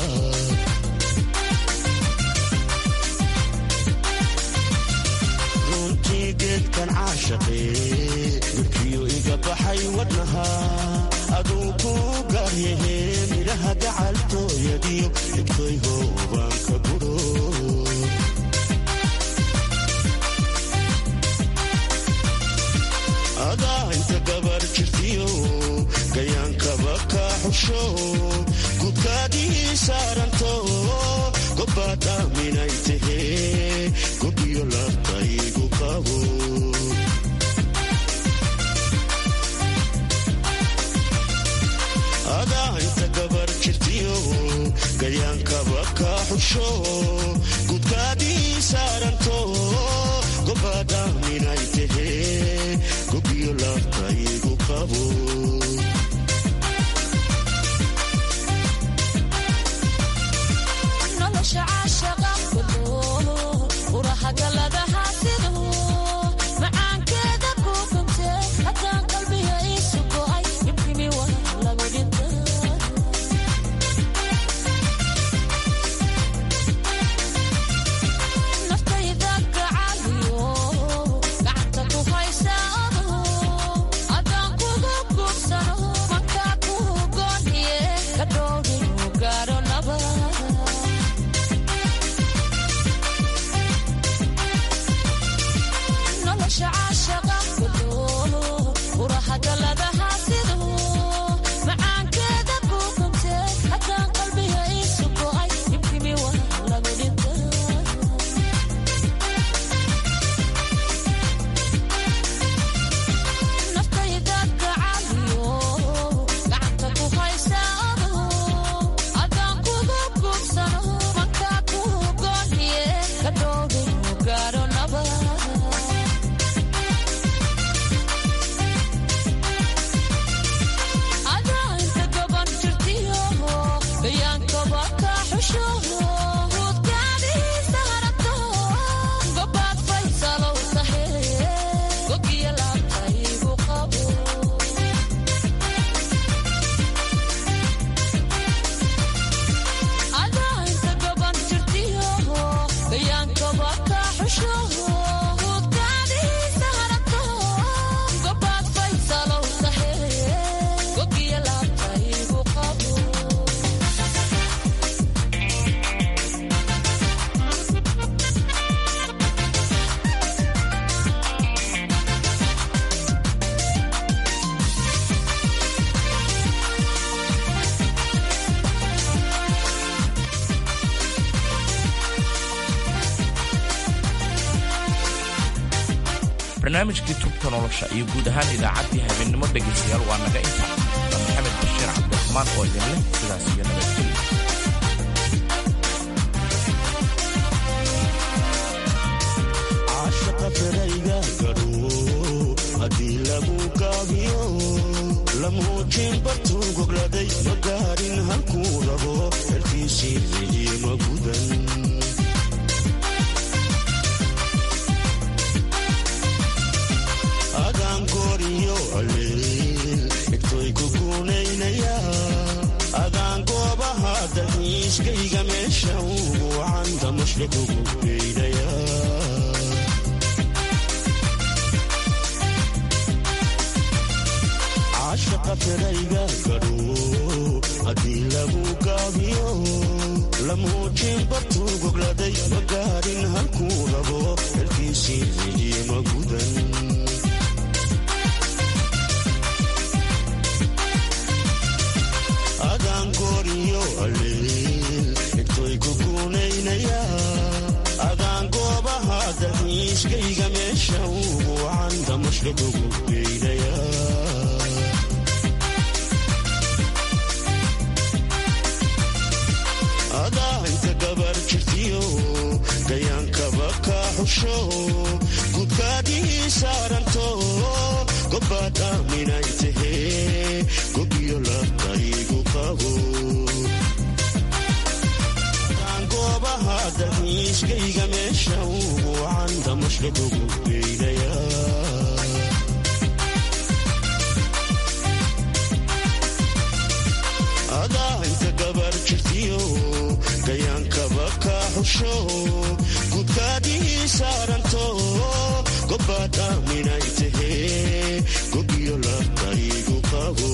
runtii geedkan caashaqee midkiyo iga baxay wadnaha aduu ku gaaryahe midhaha gacaltooyadiyo egtoyho baan ka guro adaa inta gabar jirtiyo gayaankaba ka xusho gudkaadii saaranto gobbaad aaminay tahee gobiyo laabtaygu qabo adaa inta gabar jirtiyo gayaankaba ka xusho gudkaadii saaranto gobbaad aaminay tahee gobiyo laabtaygu qabo nolosha caashaqa kudo urahagaladaha sidu macaankeeda ku kumte haddaan qalbiga iisu go'ay ibkimi wa lagu dhinta naftayda gacaliyo gacanta ku haysa adu adaan kugu guursano mankaa kuhu gooniye ka dhowrigu gaaro nabad nolosha caashaqa kudo urahagaladaha sidu macaankeeda ku kumte haddaan qalbiga iisu go'ay ibkimi wa lagu dhinta naftayda gacaliyo gacanta ku haysa adu adaan kugu guursano mankaa kuhu gooniye ka dhowrigu gaaro nabad adaa inta gaban jirtiyo bayaankaba ka xusho hudkaadiisa harato gobaad faysalow tahe gogiya laabtaygu qabo adaa inta gaban jirtiyo bayaankaba ka xusho hudkaadiisa harato gobaad faysalow tahe gogiya laabtaygu qabo barnaamijkii tubta nolosha iyo guud ahaan idaacaddii habeennimo dhegaystayaal waa naga inta waa maxamed bashiir cabdiraxmaan oo idin leh sidaas iyo nabadgelyo caashaqa ferayga gadho haddii lagu gaabiyo lamuujin bartuu gogladay ma gaarin halkuu rabo xelkiisii ciyi ma gudan adaan gooriyo alleel egtoy ku guunaynaya adaan goobaha dalxiiskayga meesha ugu wacan damashka kugu geynaya caashaqa ferayga gadho haddii lagu gaabiyo lamuujin bartuu gogladay ma gaarin halkuu rabo xelkiisii ciyi ma gudan adaan gooriyo alleel egtoy ku guunaynaya adaan goobaha dalxiiskayga meesha ugu wacan damashka kugu geynaya adaa inta gabar jirtiyo gayaankaba ka xusho xusho gudkaadii saaranto gobbaad aaminay tahee gobiyo labtaygu qabo goobaha dalxiiskayga meesha ugu wacan damashka kugu geynaya adaa inta gabar jirtiyo gayaankaba ka xusho gudkaadii saaranto gobbaad aaminay tahee gobiyo labtaygu qabo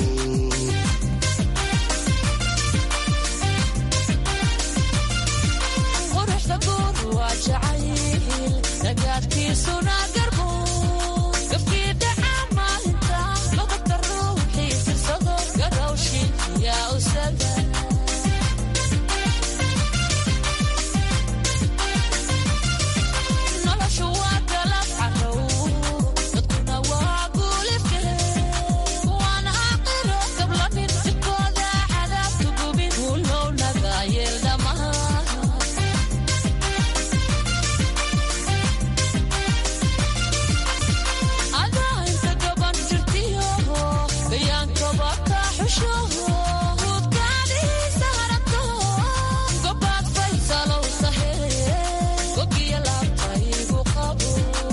quruxda guur waa jacayl nagaadkiisuna garbo gafkii dhaca maalinta lagubta ruuxii sirsado garowshin yaa usaga noloshu waa galab carow dadkuna waa guulifke waan aqiro gablanin jidkooda cadaabtu gubin hulow naga yeel dhammaan adaa inta gaban jirtiyo gayaankaba ka xusho hudkaadiisa harato gobaad faysalow tahe gogiya laabtaygu qabo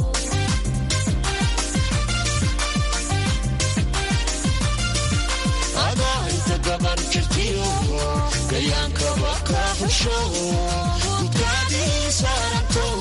adaa inta gabar jirtiyo gayaankaba ka xusho gudkaadii saaranto